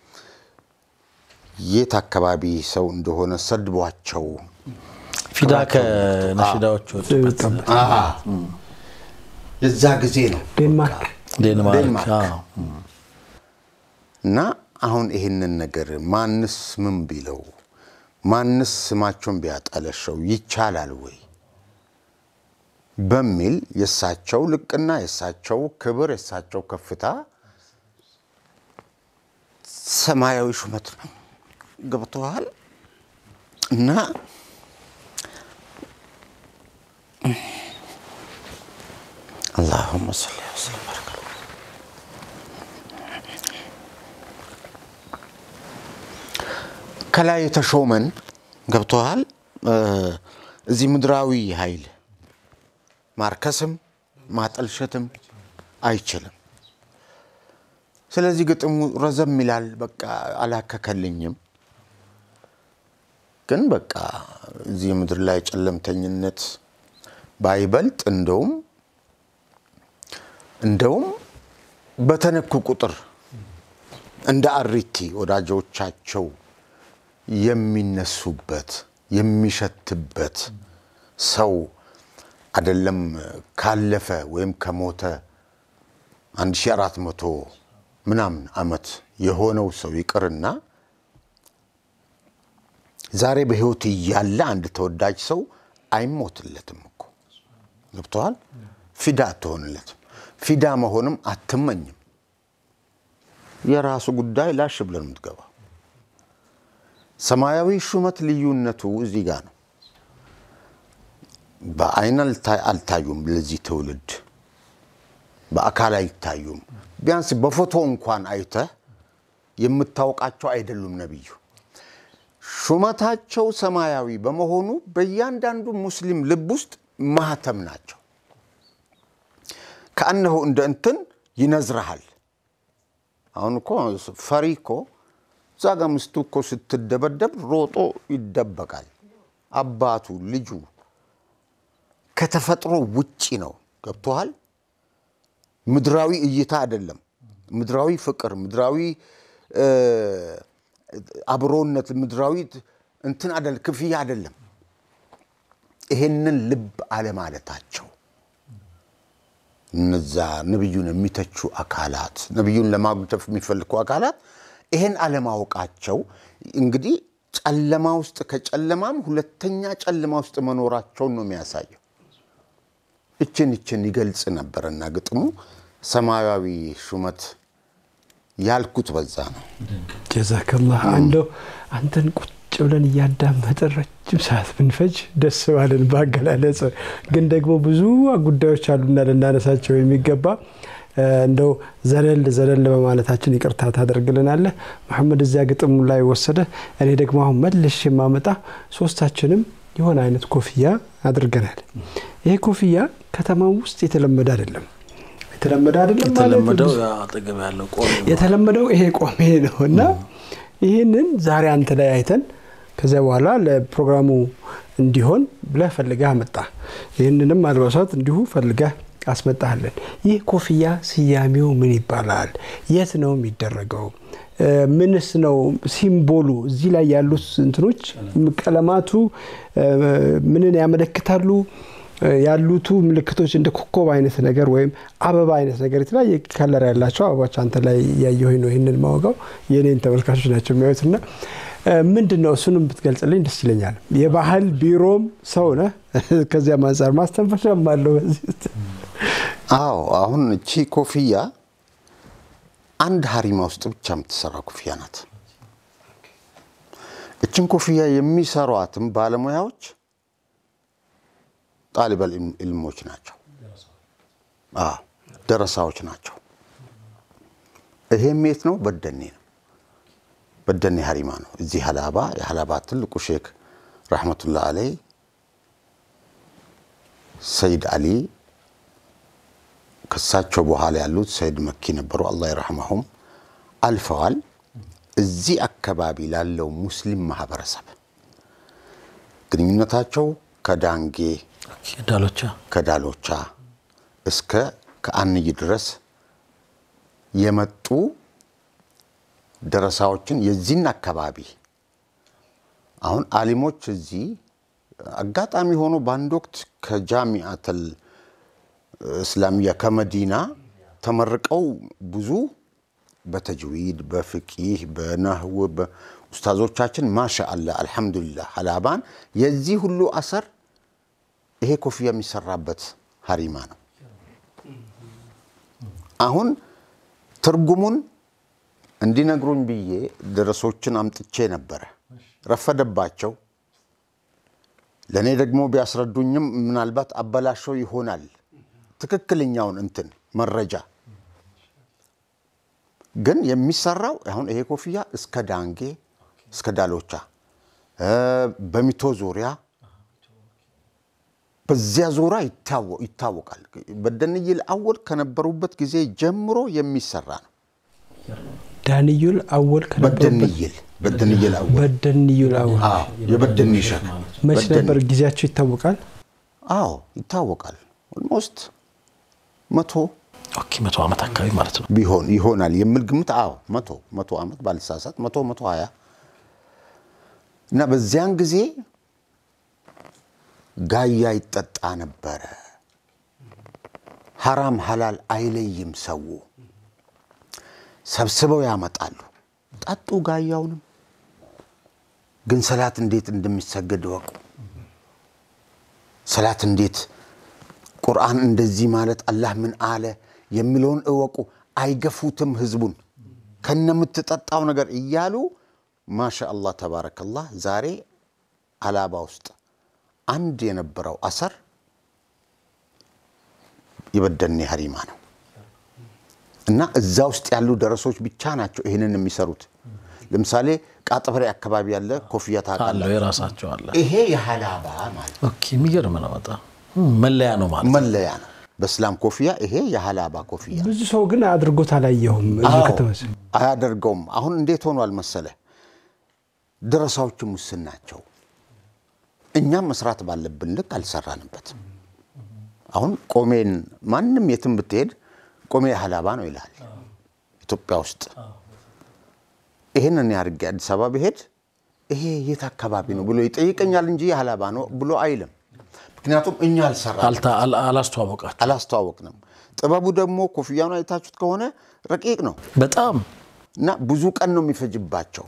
የት አካባቢ ሰው እንደሆነ ሰድቧቸው ፊዳ ከነሽዳዎች ወጡበት የዛ ጊዜ ነው ዴንማርክ ዴንማርክ ዴንማርክ። አዎ። እና አሁን ይህንን ነገር ማንስ ምን ቢለው ማንስ ስማቸውን ቢያጠለሸው ይቻላል ወይ በሚል የእሳቸው ልቅና የእሳቸው ክብር የእሳቸው ከፍታ ሰማያዊ ሹመት ነው። ገብተዋል እና አላሁመ ሰሊ ወሰለም ባረከ ከላይ የተሾመን ገብተዋል። እዚህ ምድራዊ ኃይል ማርከስም ማጠልሸትም አይችልም። ስለዚህ ግጥሙ ረዘም ይላል። በቃ አላከከልኝም። ግን በቃ እዚህ ምድር ላይ ጨለምተኝነት ባይበልጥ እንደውም እንደውም በተነኩ ቁጥር እንደ አሪቲ ወዳጆቻቸው የሚነሱበት የሚሸትበት ሰው አይደለም ካለፈ ወይም ከሞተ 1400 ምናምን ዓመት የሆነው ሰው ይቅርና ዛሬ በሕይወት እያለ አንድ ተወዳጅ ሰው አይሞትለትም እኮ ገብተዋል። ፊዳ አትሆንለትም። ፊዳ መሆንም አትመኝም። የራሱ ጉዳይ ላሽ ብለን የምትገባ ሰማያዊ ሹመት ልዩነቱ እዚህ ጋር ነው። በአይን አልታዩም። ለዚህ ትውልድ በአካል አይታዩም። ቢያንስ በፎቶ እንኳን አይተህ የምታውቃቸው አይደሉም ነቢዩ። ሹመታቸው ሰማያዊ በመሆኑ በእያንዳንዱ ሙስሊም ልብ ውስጥ ማህተም ናቸው። ከአነሆ እንደ እንትን ይነዝረሃል። አሁን እኮ ፈሪ እኮ እዛ ጋ ሚስቱ እኮ ስትደበደብ ሮጦ ይደበቃል። አባቱ ልጁ ከተፈጥሮ ውጪ ነው። ገብቶሃል? ምድራዊ እይታ አይደለም። ምድራዊ ፍቅር፣ ምድራዊ አብሮነት፣ ምድራዊ እንትን አይደለም፣ ክፍያ አይደለም። ይሄንን ልብ አለማለታቸው እነዛ ነቢዩን የሚተቹ አካላት፣ ነቢዩን ለማጉደፍ የሚፈልጉ አካላት ይሄን አለማወቃቸው እንግዲህ ጨለማ ውስጥ ከጨለማም ሁለተኛ ጨለማ ውስጥ መኖራቸውን ነው የሚያሳየው። እችን እችን ይገልጽ ነበረና ግጥሙ ሰማያዊ ሹመት ያልኩት በዛ ነው። ጀዛከላህ እንደው አንተን ቁጭ ብለን እያዳመጥን ረጅም ሰዓት ብንፈጅ ደስ ባለን በአገላለጽ ግን ደግሞ ብዙ ጉዳዮች አሉና ልናነሳቸው የሚገባ እንደው ዘለል ዘለል በማለታችን ይቅርታ ታደርግልናለህ። መሐመድ እዚያ ግጥሙ ላይ ወሰደ። እኔ ደግሞ አሁን መልሽ የማመጣ ሶስታችንም የሆነ አይነት ኮፍያ አድርገናል። ይሄ ኮፍያ ከተማው ውስጥ የተለመደ አይደለም። የተለመደ አይደለም የተለመደው አጠገብ ያለው ቆሜ ነው። የተለመደው ይሄ ቆሜ ነው እና ይህንን ዛሬ አንተ ላይ አይተን ከዚያ በኋላ ለፕሮግራሙ እንዲሆን ብለህ ፈልገህ አመጣ። ይህንንም አልባሳት እንዲሁ ፈልገህ አስመጣለን። ይህ ኮፍያ ስያሜው ምን ይባላል? የት ነው የሚደረገው? ምንስ ነው ሲምቦሉ? እዚህ ላይ ያሉት እንትኖች ቀለማቱ ምንን ያመለክታሉ? ያሉቱ ምልክቶች እንደ ኮከብ አይነት ነገር ወይም አበባ አይነት ነገር የተለያየ ከለር ያላቸው አበባዎች አንተ ላይ እያየሁኝ ነው ይህንን ማወጋው የኔን ተመልካቾች ናቸው የሚያዩትና ምንድን ነው እሱንም ብትገልጽልኝ ደስ ይለኛል። የባህል ቢሮም ሰው ነህ፣ ከዚያም አንጻር ማስተንፈሻም አለው በዚህ ውስጥ። አዎ አሁን እቺ ኮፍያ አንድ ሀሪማ ውስጥ ብቻ የምትሰራ ኮፍያ ናት። እችን ኮፍያ የሚሰሯትም ባለሙያዎች ጣሊበል ኢልሞች ናቸው፣ ደረሳዎች ናቸው። ይሄም የት ነው? በደኔ ነው። በደኔ ሀሪማ ነው። እዚህ ሀላባ የሀላባ ትልቁ ሼክ ረሕመቱላህ አለይ ሰይድ አሊ ከሳቸው በኋላ ያሉት ሰይድ መኪ ነበሩ። አላህ ይረሕመሁም አልፈዋል። እዚህ አካባቢ ላለው ሙስሊም ማህበረሰብ ግንኙነታቸው ከዳንጌ ዳሎቻ ከዳሎቻ እስከ ከአንይ ድረስ የመጡ ደረሳዎችን የዚህን አካባቢ አሁን አሊሞች እዚህ አጋጣሚ ሆኖ በአንድ ወቅት ከጃሚአተል እስላሚያ ከመዲና ተመርቀው ብዙ በተጅዊድ በፍቂህ በነህው ኡስታዞቻችን ማሻ አላ አልሐምዱሊላህ ሀላባን የዚህ ሁሉ አሰር ይሄ ኮፍያ የሚሰራበት ሀሪማ ነው። አሁን ትርጉሙን እንዲነግሩኝ ብዬ ደረሶችን አምጥቼ ነበረ። ረፈደባቸው። ለእኔ ደግሞ ቢያስረዱኝም ምናልባት አበላሸው ይሆናል ትክክለኛውን እንትን መረጃ ግን የሚሰራው አሁን ይሄ ኮፍያ እስከ ዳንጌ እስከ ዳሎቻ በሚቶ ዙሪያ በዚያ ዙሪያ ይታወቃል። በደንይል አወል ከነበሩበት ጊዜ ጀምሮ የሚሰራ ነው። ዳንዩል አወል በደንይል በደንይል አወል በደንዩል አወል የበደን ሸክ መች ነበር ጊዜያቸው ይታወቃል? አዎ ይታወቃል። ኦልሞስት መቶ ኦኬ መቶ ዓመት አካባቢ ማለት ነው። ቢሆን ይሆናል የሚል ግምት አዎ መቶ መቶ ዓመት ባልሳሳት መቶ መቶ ሀያ እና በዚያን ጊዜ ጋያ ይጠጣ ነበረ። ሐራም ሐላል አይለይም። ሰው ሰብስበው ያመጣሉ። ጠጡ ጋያውንም። ግን ሰላት እንዴት እንደሚሰገድ እወቁ። ሰላት እንዴት ቁርአን እንደዚህ ማለት አላህ ምን አለ የሚለውን እወቁ። አይገፉትም ህዝቡን ከነምትጠጣው ነገር እያሉ ማሻ አላህ ተባረከላህ። ዛሬ ሀላባ ውስጥ አንድ የነበረው አሰር የበደኔ ሀሪማ ነው እና እዛ ውስጥ ያሉ ደረሶች ብቻ ናቸው ይህንን የሚሰሩት። ለምሳሌ ቃጥፈሬ አካባቢ ያለ ኮፍያ አለው ታውቃለህ? የራሳቸው አለ። ይሄ የሀላባ ማለት ኦኬ የሚገርም ነው በጣም መለያ ነው ማለት ነው። መለያ ነው። በእስላም ኮፍያ ይሄ የሀላባ ኮፍያ ብዙ ሰው ግን አድርጎት አላየሁም። እዚህ አዎ፣ ከተማ ውስጥ አያደርገውም። አሁን እንዴት ሆኗል መሰለ፣ ደረሳዎችም ውስን ናቸው። እኛም መስራት ባለብን ልክ አልሰራንበትም። አሁን ቆሜን ማንም የትም ብትሄድ ቆሜ የሀላባ ነው ይልሃል። ኢትዮጵያ ውስጥ ይህንን ያድርጌ አዲስ አበባ ብሄድ ይሄ የት አካባቢ ነው ብሎ ይጠይቀኛል እንጂ የሀላባ ነው ብሎ አይልም። ምክንያቱም እኛ አልሰራ አልታ- አል- አላስተዋወቃችሁ አላስተዋወቅንም። ጥበቡ ደግሞ ኮፍያኑ አይታችሁት ከሆነ ረቂቅ ነው በጣም እና ብዙ ቀን ነው የሚፈጅባቸው።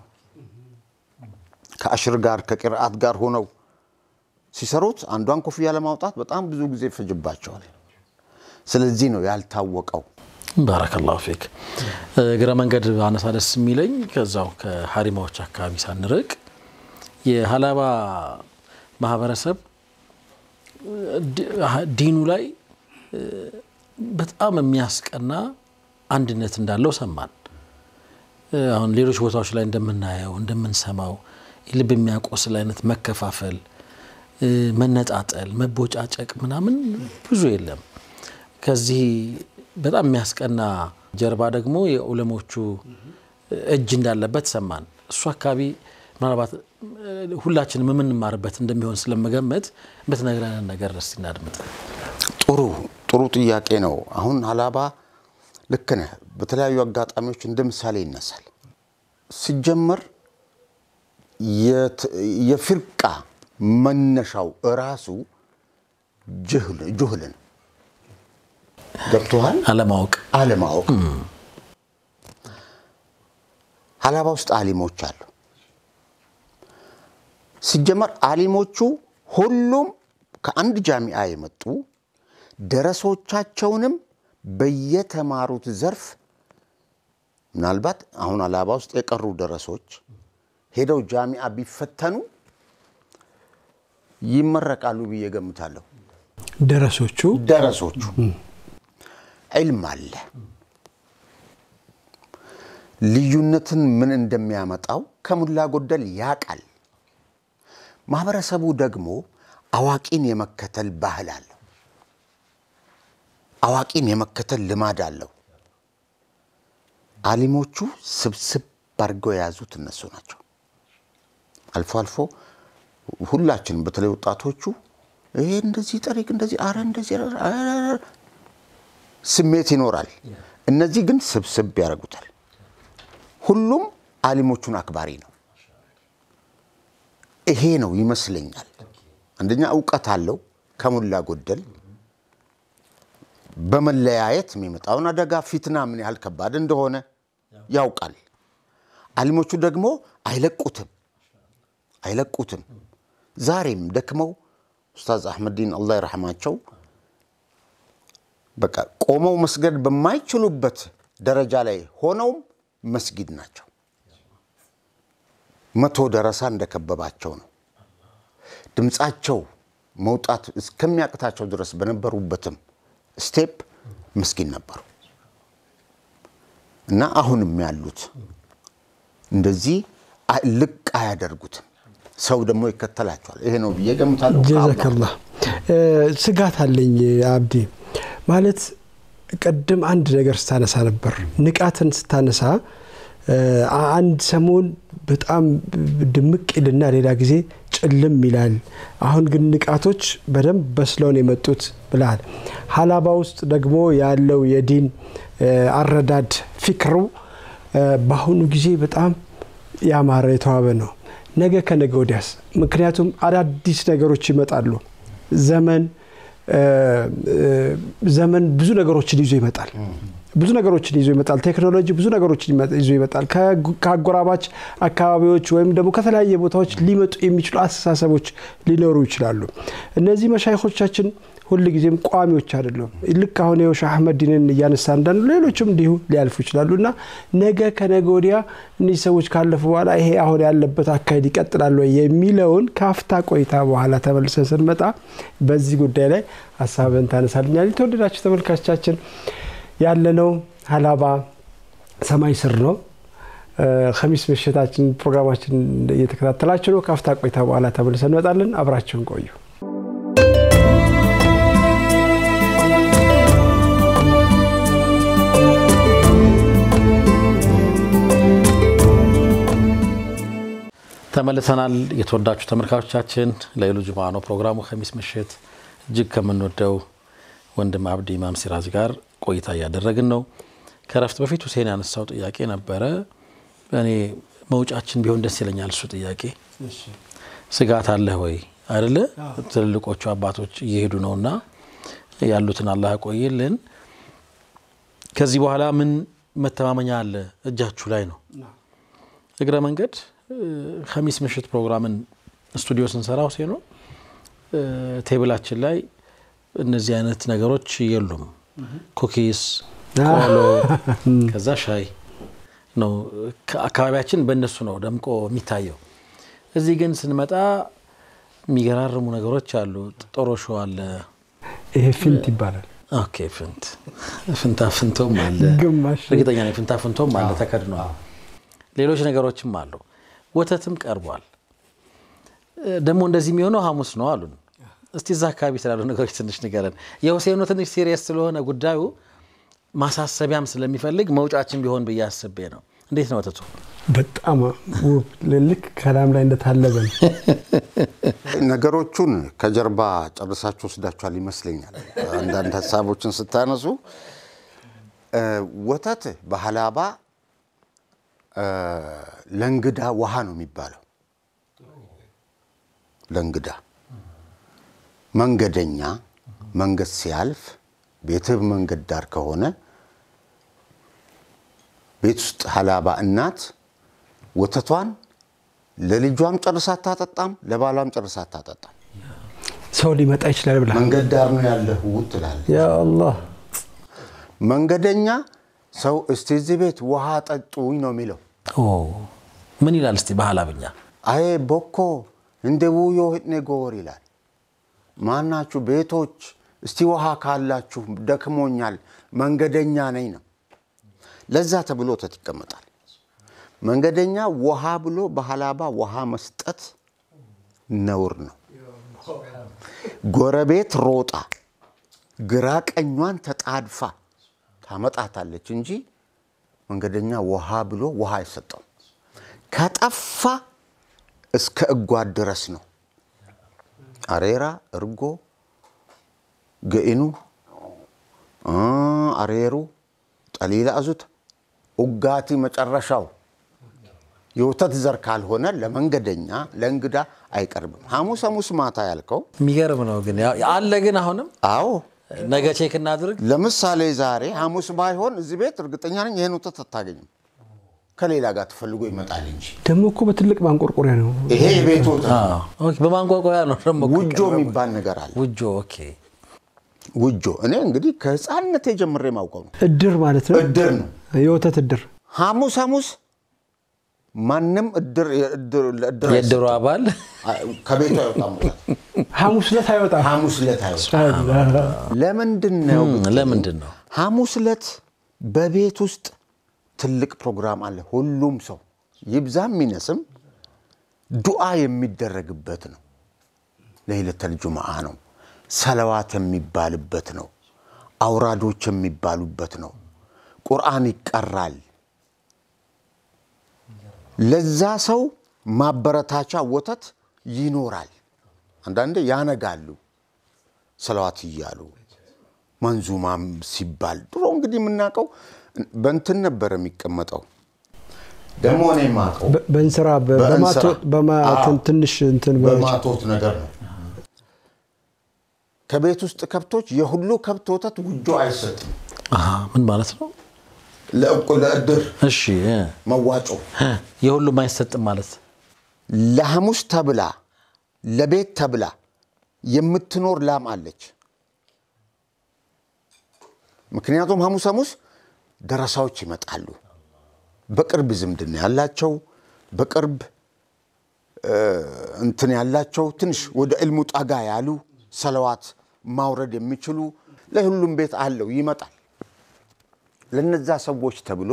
ከአሽር ጋር ከቅርአት ጋር ሆነው ሲሰሩት አንዷን ኮፍያ ለማውጣት በጣም ብዙ ጊዜ ይፈጅባቸዋል። ስለዚህ ነው ያልታወቀው። ባረከላሁ ፊክ። እግረ መንገድ አነሳ ደስ የሚለኝ ከዛው ከሀሪማዎች አካባቢ ሳንርቅ የሀላባ ማህበረሰብ ዲ- ዲኑ ላይ በጣም የሚያስቀና አንድነት እንዳለው ሰማን። አሁን ሌሎች ቦታዎች ላይ እንደምናየው እንደምንሰማው ልብ የሚያቆስል አይነት መከፋፈል፣ መነጣጠል፣ መቦጫጨቅ ምናምን ብዙ የለም። ከዚህ በጣም የሚያስቀና ጀርባ ደግሞ የዑለሞቹ እጅ እንዳለበት ሰማን። እሱ አካባቢ ምናልባት ሁላችንም የምንማርበት እንደሚሆን ስለመገመት የምትነግረንን ነገር እስቲ እናድምጥ። ጥሩ ጥሩ ጥያቄ ነው። አሁን ሀላባ ልክ ነህ። በተለያዩ አጋጣሚዎች እንደ ምሳሌ ይነሳል። ሲጀመር የፊርቃ መነሻው እራሱ ጁህል ነው። ገብቶሃል? አለማወቅ አለማወቅ። ሀላባ ውስጥ አሊሞች አሉ። ሲጀመር አሊሞቹ ሁሉም ከአንድ ጃሚዓ የመጡ ደረሶቻቸውንም በየተማሩት ዘርፍ ምናልባት አሁን ሀላባ ውስጥ የቀሩ ደረሶች ሄደው ጃሚዓ ቢፈተኑ ይመረቃሉ ብዬ ገምታለሁ። ደረሶቹ ደረሶቹ ዒልም አለ። ልዩነትን ምን እንደሚያመጣው ከሞላ ጎደል ያቃል። ማህበረሰቡ ደግሞ አዋቂን የመከተል ባህል አለው። አዋቂን የመከተል ልማድ አለው። አሊሞቹ ስብስብ አድርገው የያዙት እነሱ ናቸው። አልፎ አልፎ ሁላችንም በተለይ ወጣቶቹ ይሄ እንደዚህ ጠሪቅ እንደዚህ አረ እንደዚህ ስሜት ይኖራል። እነዚህ ግን ስብስብ ያደርጉታል። ሁሉም አሊሞቹን አክባሪ ነው። ይሄ ነው ይመስለኛል። አንደኛ እውቀት አለው ከሞላ ጎደል በመለያየት የሚመጣውን አደጋ ፊትና ምን ያህል ከባድ እንደሆነ ያውቃል። አሊሞቹ ደግሞ አይለቁትም አይለቁትም። ዛሬም ደክመው ኡስታዝ አሕመዲን አላህ ይረሐማቸው በቃ ቆመው መስገድ በማይችሉበት ደረጃ ላይ ሆነውም መስጊድ ናቸው። መቶ ደረሳ እንደከበባቸው ነው። ድምፃቸው መውጣት እስከሚያቅታቸው ድረስ በነበሩበትም ስቴፕ መስጊድ ነበሩ እና አሁንም ያሉት እንደዚህ ልቅ አያደርጉትም። ሰው ደግሞ ይከተላቸዋል። ይሄ ነው ብዬ ገምታለሁ። ጀዛከላ ስጋት አለኝ አብዲ። ማለት ቅድም አንድ ነገር ስታነሳ ነበር፣ ንቃትን ስታነሳ አንድ ሰሞን በጣም ድምቅ ይልና ሌላ ጊዜ ጭልም ይላል። አሁን ግን ንቃቶች በደንብ በስለውን የመጡት ብለሃል። ሀላባ ውስጥ ደግሞ ያለው የዲን አረዳድ ፊክሩ በአሁኑ ጊዜ በጣም ያማረ የተዋበ ነው። ነገ ከነገ ወዲያስ? ምክንያቱም አዳዲስ ነገሮች ይመጣሉ። ዘመን ዘመን ብዙ ነገሮችን ይዞ ይመጣል። ብዙ ነገሮችን ይዞ ይመጣል። ቴክኖሎጂ ብዙ ነገሮችን ይዞ ይመጣል። ከአጎራባች አካባቢዎች ወይም ደግሞ ከተለያየ ቦታዎች ሊመጡ የሚችሉ አስተሳሰቦች ሊኖሩ ይችላሉ። እነዚህ መሻይኮቻችን ሁል ጊዜም ቋሚዎች አይደሉም። ልክ አሁን የውሻ አህመዲንን እያነሳ እንዳሉ ሌሎችም እንዲሁ ሊያልፉ ይችላሉ እና ነገ ከነገ ወዲያ እነዚህ ሰዎች ካለፉ በኋላ ይሄ አሁን ያለበት አካሄድ ይቀጥላል ወይ የሚለውን ከአፍታ ቆይታ በኋላ ተመልሰን ስንመጣ በዚህ ጉዳይ ላይ ሀሳብን ታነሳልኛል። የተወደዳችሁ ተመልካቾቻችን ያለነው ሀላባ ሰማይ ስር ነው። ከሚስ ምሽታችን ፕሮግራማችን እየተከታተላችሁ ነው። ከአፍታ ቆይታ በኋላ ተመልሰን እንመጣለን። አብራችሁን ቆዩ። ተመልሰናል። የተወዳችሁ ተመልካቾቻችን ለይሉ ጁምዓ ነው ፕሮግራሙ። ከሚስ ምሽት እጅግ ከምንወደው ወንድም አብዲ ኢማም ሲራጅ ጋር ቆይታ እያደረግን ነው። ከረፍት በፊት ሁሴን ያነሳው ጥያቄ ነበረ። እኔ መውጫችን ቢሆን ደስ ይለኛል። እሱ ጥያቄ ስጋት አለህ ወይ አይደለ? ትልልቆቹ አባቶች እየሄዱ ነውና ያሉትን አላህ ያቆይልን። ከዚህ በኋላ ምን መተማመኛ አለ እጃችሁ ላይ ነው። እግረ መንገድ ከሚስ ምሽት ፕሮግራምን ስቱዲዮ ስንሰራ ሁሴኖ ቴብላችን ላይ እነዚህ አይነት ነገሮች የሉም። ኩኪስ፣ ቆሎ፣ ከዛ ሻይ ነው። አካባቢያችን በእነሱ ነው ደምቆ የሚታየው። እዚህ ግን ስንመጣ የሚገራርሙ ነገሮች አሉ። ጦሮሾ አለ። ይሄ ፊንት ይባላል። ኦኬ ፍንት ፍንታ ፍንቶም አለ ግማሽ እርግጠኛ ነኝ ፍንታ ፍንቶም አለ ተከድኗል። ሌሎች ነገሮችም አሉ። ወተትም ቀርቧል። ደግሞ እንደዚህ የሚሆነው ሐሙስ ነው አሉን። እስቲ እዛ አካባቢ ስላሉ ነገሮች ትንሽ ንገረን። የሁሴኑ ትንሽ ሲሪየስ ስለሆነ ጉዳዩ ማሳሰቢያም ስለሚፈልግ መውጫችን ቢሆን ብዬ አስቤ ነው። እንዴት ነው ወተቱ? በጣም ውብ ልክ ከላም ላይ እንደታለበ ነው። ነገሮቹን ከጀርባ ጨርሳችሁ ወስዳችኋል ይመስለኛል። አንዳንድ ሀሳቦችን ስታነሱ ወተት በሀላባ ለእንግዳ ውሃ ነው የሚባለው። ለእንግዳ መንገደኛ መንገድ ሲያልፍ ቤትህ መንገድ ዳር ከሆነ ቤት ውስጥ ሀላባ እናት ወተቷን ለልጇም ጨርሳ አታጠጣም፣ ለባሏም ጨርሳ አታጠጣም። ሰው ሊመጣ ይችላል ብላ መንገድ ዳር ነው ያለህ ትላለች። ያ አላህ መንገደኛ ሰው እስቲ እዚህ ቤት ውሃ ጠጡኝ ነው የሚለው። ኦ ምን ይላል እስቲ በሀላብኛ? አይ ቦኮ እንደ ውዮ ህኔ ጎር ይላል። ማናችሁ ቤቶች እስቲ ውሃ ካላችሁ ደክሞኛል፣ መንገደኛ ነኝ ነው። ለዛ ተብሎ ወተት ይቀመጣል። መንገደኛ ውሃ ብሎ በሀላባ ውሃ መስጠት ነውር ነው። ጎረቤት ሮጣ ግራ ቀኟን ተጣድፋ ታመጣታለች እንጂ መንገደኛ ውሃ ብሎ ውሃ አይሰጠው። ከጠፋ እስከ እጓድ ድረስ ነው። አሬራ፣ እርጎ፣ ገኢኑ፣ አሬሩ፣ ጠሊላ አዙት፣ ኡጋቲ መጨረሻው የወተት ዘር ካልሆነ ለመንገደኛ ለእንግዳ አይቀርብም። ሐሙስ ሐሙስ ማታ ያልከው የሚገርም ነው ግን ያው አለ ግን አሁንም አዎ ነገ ቼክ እናድርግ። ለምሳሌ ዛሬ ሐሙስ ባይሆን እዚህ ቤት እርግጠኛ ነኝ ይህን ወተት አታገኝም። ከሌላ ጋር ተፈልጎ ይመጣል እንጂ ደግሞ እኮ በትልቅ ማንቆርቆሪያ ነው። ይሄ የቤት ወተት አዎ፣ ኦኬ፣ በማንቋቋያ ነው ደግሞ እኮ ውጆ የሚባል ነገር አለ። ውጆ። ኦኬ ውጆ እኔ እንግዲህ ከህፃንነቴ ጀምሬ ማውቀው ነው። እድር ማለት ነው። እድር ነው። የወተት እድር ሐሙስ ሐሙስ ማንም እድር የእድር ለእድር የእድሩ አባል አይሰጥም። ከቤቱ አይወጣም ወተት። ሐሙስ ዕለት አይወጣም። ሐሙስ ዕለት አይወጣም። ለምንድን ነው ብትሉ፣ ለምንድን ነው? ሐሙስ ዕለት በቤት ውስጥ ትልቅ ፕሮግራም አለ። ሁሉም ሰው ይብዛም ይነስም ዱዓ የሚደረግበት ነው። ለይለተል ጁምዓ ነው። ሰለዋት የሚባልበት ነው። አውራዶች የሚባሉበት ነው። ቁርአን ይቀራል። ለዛ ሰው ማበረታቻ ወተት ይኖራል። አንዳንዴ ያነጋሉ ሰለዋት እያሉ መንዙማም ሲባል ድሮ እንግዲህ የምናውቀው በእንትን ነበር የሚቀመጠው። ደግሞ እኔ የማውቀው በ- በእንስራ በ- በእንስራ። በማቶ- በማ- አዎ። ትንሽ እንትን በ- በማቶት ነገር ነው። ከቤት ውስጥ ከብቶች የሁሉ ከብት ወተት ውጆ አይሰጥም። አሃ፣ ምን ማለት ነው? ለእቁ ለእድር እሺ እ፣ መዋጮ እ፣ የሁሉም አይሰጥም ማለት ለሐሙስ ተብላ ለቤት ተብላ የምትኖር ላም አለች። ምክንያቱም ሐሙስ ሐሙስ ደረሳዎች ይመጣሉ። በቅርብ ዝምድና ያላቸው በቅርብ እ፣ እንትን ያላቸው ትንሽ ወደ ዕልሙ ጠጋ ያሉ ሰለዋት ማውረድ የሚችሉ ለሁሉም ቤት አለው ይመጣል። ለነዛ ሰዎች ተብሎ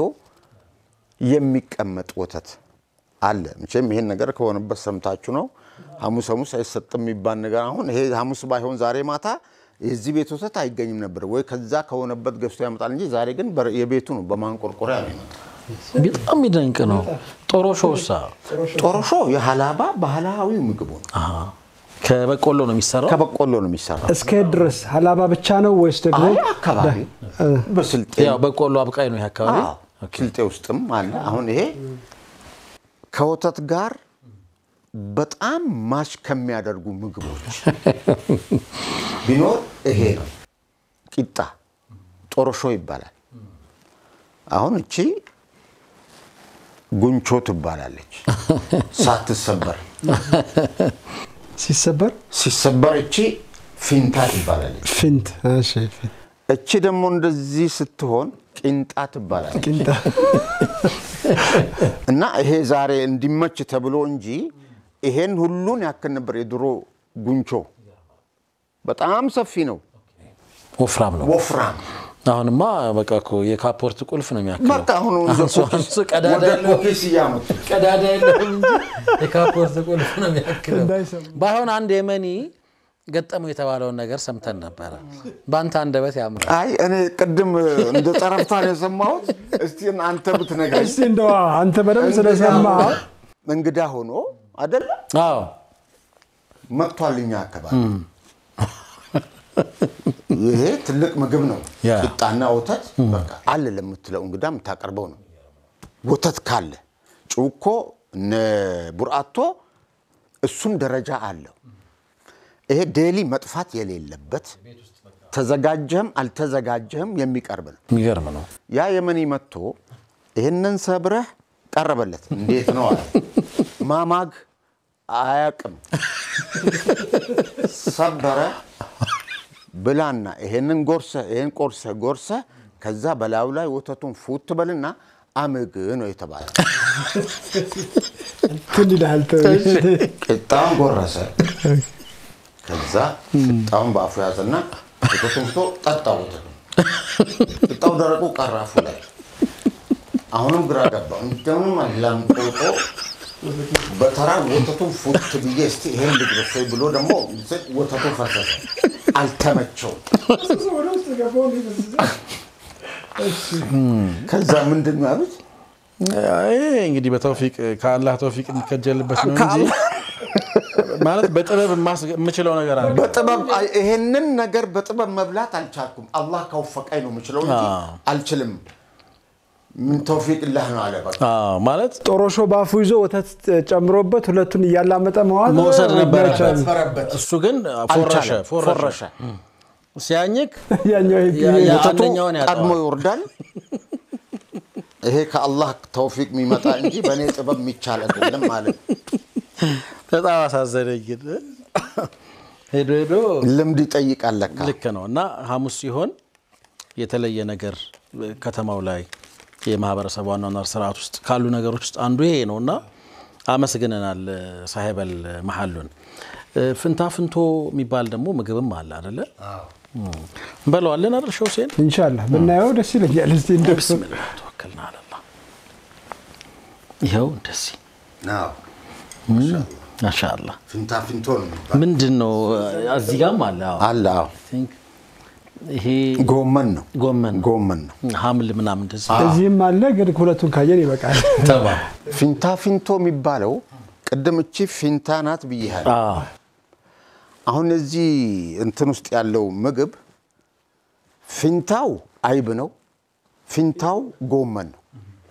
የሚቀመጥ ወተት አለ። መቼም ይሄን ነገር ከሆነበት ሰምታችሁ ነው። ሐሙስ ሐሙስ አይሰጥም የሚባል ነገር አሁን ይሄ ሐሙስ ባይሆን ዛሬ ማታ የዚህ ቤት ወተት አይገኝም ነበር ወይ ከዛ ከሆነበት ገዝቶ ያመጣል እንጂ ዛሬ ግን በር- የቤቱ ነው በማንቆርቆሪያ ነው ይመጣል። በጣም የሚደንቅ ነው። ጦሮሾሳ ጦሮሾ የሀላባ ባህላዊ ምግቡ ነው። አሃ፣ ከበቆሎ ነው የሚሰራው። ከበቆሎ ነው የሚሰራው። እስከ የት ድረስ ሀላባ ብቻ ነው ወይስ ደግሞ አይ አካባቢ በስልጤ ያው በቆሎ አብቃይ ነው ይሄ አካባቢ። አዎ፣ ስልጤ ውስጥም አለ። አሁን ይሄ ከወተት ጋር በጣም ማች ከሚያደርጉ ምግቦች ቢኖር ይሄ ነው። ቂጣ ጦሮሾ ይባላል። አሁን እቺ ጉንቾ ትባላለች። ሳትሰበር ሲሰበር ሲሰበር እቺ ፊንታ ትባላለች። ፊንት እሺ፣ ፊንት እቺ ደግሞ እንደዚህ ስትሆን ቂንጣ ትባላለች። ቂንጣ እና ይሄ ዛሬ እንዲመች ተብሎ እንጂ ይሄን ሁሉን ያክል ነበር የድሮ ጉንቾ። በጣም ሰፊ ነው። ወፍራም ነው። ወፍራም አሁንማ በቃ እኮ የካፖርት ቁልፍ ነው የሚያክለው። በቃ አሁን አንሱ አንሱ ቀዳዳ ወደ የለውም ፖኬስ እያመጡ ቀዳዳ የለውም እንጂ የካፖርት ቁልፍ ነው የሚያክለው። እንዳይሰሙ። ባይሆን አንድ የመኒ ገጠመው የተባለውን ነገር ሰምተን ነበረ። በአንተ አንደበት ያምራል። አይ እኔ ቅድም እንደ ጠረፍታ ነው የሰማሁት። እስቲ አንተ ብትነግረኝ። እስቲ እንደው አንተ በደንብ ስለሰማ እንግዳ ሆኖ አይደለ አዎ መጥቷል እኛ አካባቢ። ይሄ ትልቅ ምግብ ነው። ያ። ቂጣና ወተት በቃ አለ ለምትለው እንግዳ የምታቀርበው ነው። ወተት ካለ ጩኮ እነ ቡርአቶ እሱም ደረጃ አለው። ይሄ ዴሊ መጥፋት የሌለበት ተዘጋጀህም አልተዘጋጀህም የሚቀርብ ነው። የሚገርም ነው። ያ የመኒ መጥቶ ይህንን ሰብረህ ቀረበለት። እንዴት ነው አለ። ማማግ አያቅም። ሰበረ ብላና ይሄንን ጎርሰ ይሄን ቆርሰ ጎርሰ ከዛ በላዩ ላይ ወተቱን ፉት በልና አምግ ነው የተባለ። እንትን ይልሃል። ቂጣውን ጎረሰ። ከዛ ቂጣውን በአፉ ያዘና ወተቱን ፍቶ ጠጣ። ወተቱ ቂጣው ደረቁ ቀረ አፉ ላይ። አሁንም ግራ ገባው። እንደምንም አላምጦጦ በተራ ወተቱን ፉት ብዬ እስቲ ይሄን ልግረሰ ብሎ ደግሞ ወተቱ ፈሰሰ። አልተመቸውም። ከዛ ምንድን ነው ያሉት? ይሄ እንግዲህ በተውፊቅ ከአላህ ተውፊቅ የሚከጀልበት ነው እንጂ ማለት በጥበብ የማስ- የምችለው ነገር አለ። በጥበብ አይ- ይሄንን ነገር በጥበብ መብላት አልቻልኩም። አላህ ካወፈቀኝ ነው የምችለው እንጂ አዎ። አልችልም። ምን ተውፊቅ ላህ ነው አለ። በቃ አዎ፣ ማለት ጦሮሾ ባፉ ይዞ ወተት ጨምሮበት ሁለቱን እያላመጠ መዋል መውሰድ ነበረበት። አይቻልም። ነበረበት። እሱ ግን ፎረሸ አልቻለም። ፎረሸ ፎረሸ። ሲያኝክ ያኛው ይሄ ያ- ያ- ወተቱ አንደኛውን ያጠዋል። ቀድሞ ይወርዳል። ይሄ ከአላህ ተውፊቅ የሚመጣ እንጂ በእኔ ጥበብ የሚቻል አይደለም ማለት በጣም አሳዘነኝ። ግን ሄዶ ሄዶ ልምድ ይጠይቃል ለካ። ልክ ነው እና ሐሙስ ሲሆን የተለየ ነገር ከተማው ላይ የማህበረሰብ ዋናናር ስርዓት ውስጥ ካሉ ነገሮች ውስጥ አንዱ ይሄ ነው እና አመስግነናል ሳሄበል መሐሉን። ፍንታ ፍንቶ የሚባል ደግሞ ምግብም አለ አደለ? እንበለዋለን አይደል? ሸህ ሁሴን ኢንሻላህ ብናየው ደስ ይለኛል። እስቲ እንደው ብስሚላህ ተወከልና አለላ ይኸው እንደዚህ አዎ፣ ማሻአላ ፊንታ ፊንቶ ነው የሚባለው። ምንድን ነው እዚህ ጋም አለ አዎ። አለ። አዎ፣ ቲንክ ይሄ ጎመን ነው ጎመን ጎመን ነው። ሐምል ምናምን እንደዚህ እዚህም አለ ግን ሁለቱን ካየን ይበቃል። ተባ ፊንታ ፊንቶ የሚባለው ቅድም እቺ ፊንታ ናት ብያለሁ። አዎ አሁን እዚህ እንትን ውስጥ ያለው ምግብ ፊንታው አይብ ነው፣ ፊንታው ጎመን ነው።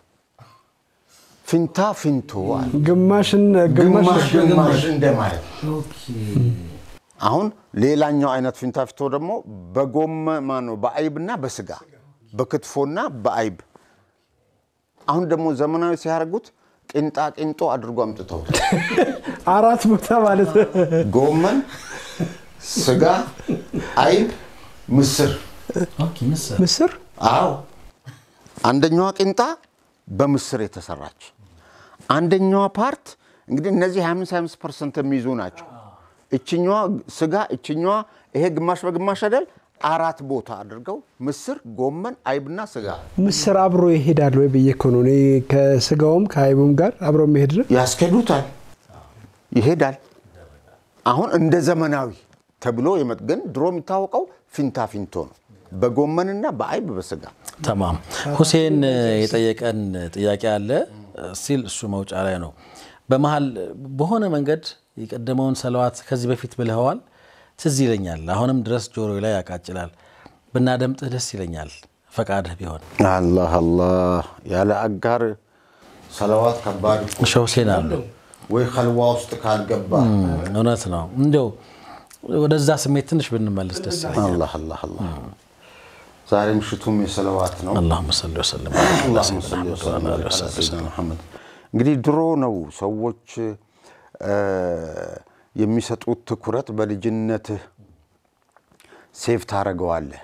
ፊንታ ፊንቶ አለ። ግማሽን ግማሽ ግማሽ ግማሽ እንደማለት ነው። አሁን ሌላኛው አይነት ፊንታ ፊንቶ ደግሞ በጎመ ማነው በአይብና በስጋ በክትፎና በአይብ አሁን ደግሞ ዘመናዊ ሲያደርጉት ቂንጣ ቂንጦ አድርጎ አምጥተውታል። አራት ቦታ ማለት ነው። ጎመን፣ ስጋ፣ አይብ፣ ምስር ምስር አዎ አንደኛዋ ቂንጣ በምስር የተሰራች አንደኛዋ ፓርት እንግዲህ እነዚህ 25 25 ፐርሰንት የሚይዙ ናቸው። እችኛዋ ስጋ እችኛዋ ይሄ ግማሽ በግማሽ አይደል አራት ቦታ አድርገው ምስር፣ ጎመን፣ አይብና ስጋ ምስር አብሮ ይሄዳል ወይ ብዬ እኮ ነው እኔ ከስጋውም ከአይቡም ጋር አብሮ የሚሄድ ነው። ያስኬዱታል፣ ይሄዳል። አሁን እንደ ዘመናዊ ተብሎ የመጥ ግን ድሮ የሚታወቀው ፊንታ ፊንቶ ነው፣ በጎመንና በአይብ በስጋ ተማም ሁሴን የጠየቀን ጥያቄ አለ ሲል እሱ መውጫ ላይ ነው። በመሀል በሆነ መንገድ የቀደመውን ሰለዋት ከዚህ በፊት ብለኸዋል፣ ትዝ ይለኛል። አሁንም ድረስ ጆሮ ላይ ያቃጭላል። ብናደምጥህ ደስ ይለኛል፣ ፈቃድህ ቢሆን። አላህ አላህ ያለ አጋር ሰለዋት ከባድ እኮ። ሸህ ሁሴን አሉ። ወይ ከልዋ ውስጥ ካልገባ እውነት ነው። እንዲያው ወደዛ ስሜት ትንሽ ብንመልስ ደስ ይለኛል። አላህ አላህ አላህ ዛሬ ምሽቱም የሰለዋት ነው። አላሁመ ሰሊ ወሰለም አላሁመ ሰሊ ወሰለም ዐላ ሰይድና ሙሐመድ። እንግዲህ ድሮ ነው ሰዎች እ የሚሰጡት ትኩረት በልጅነትህ ሴፍ ታደርገዋለህ።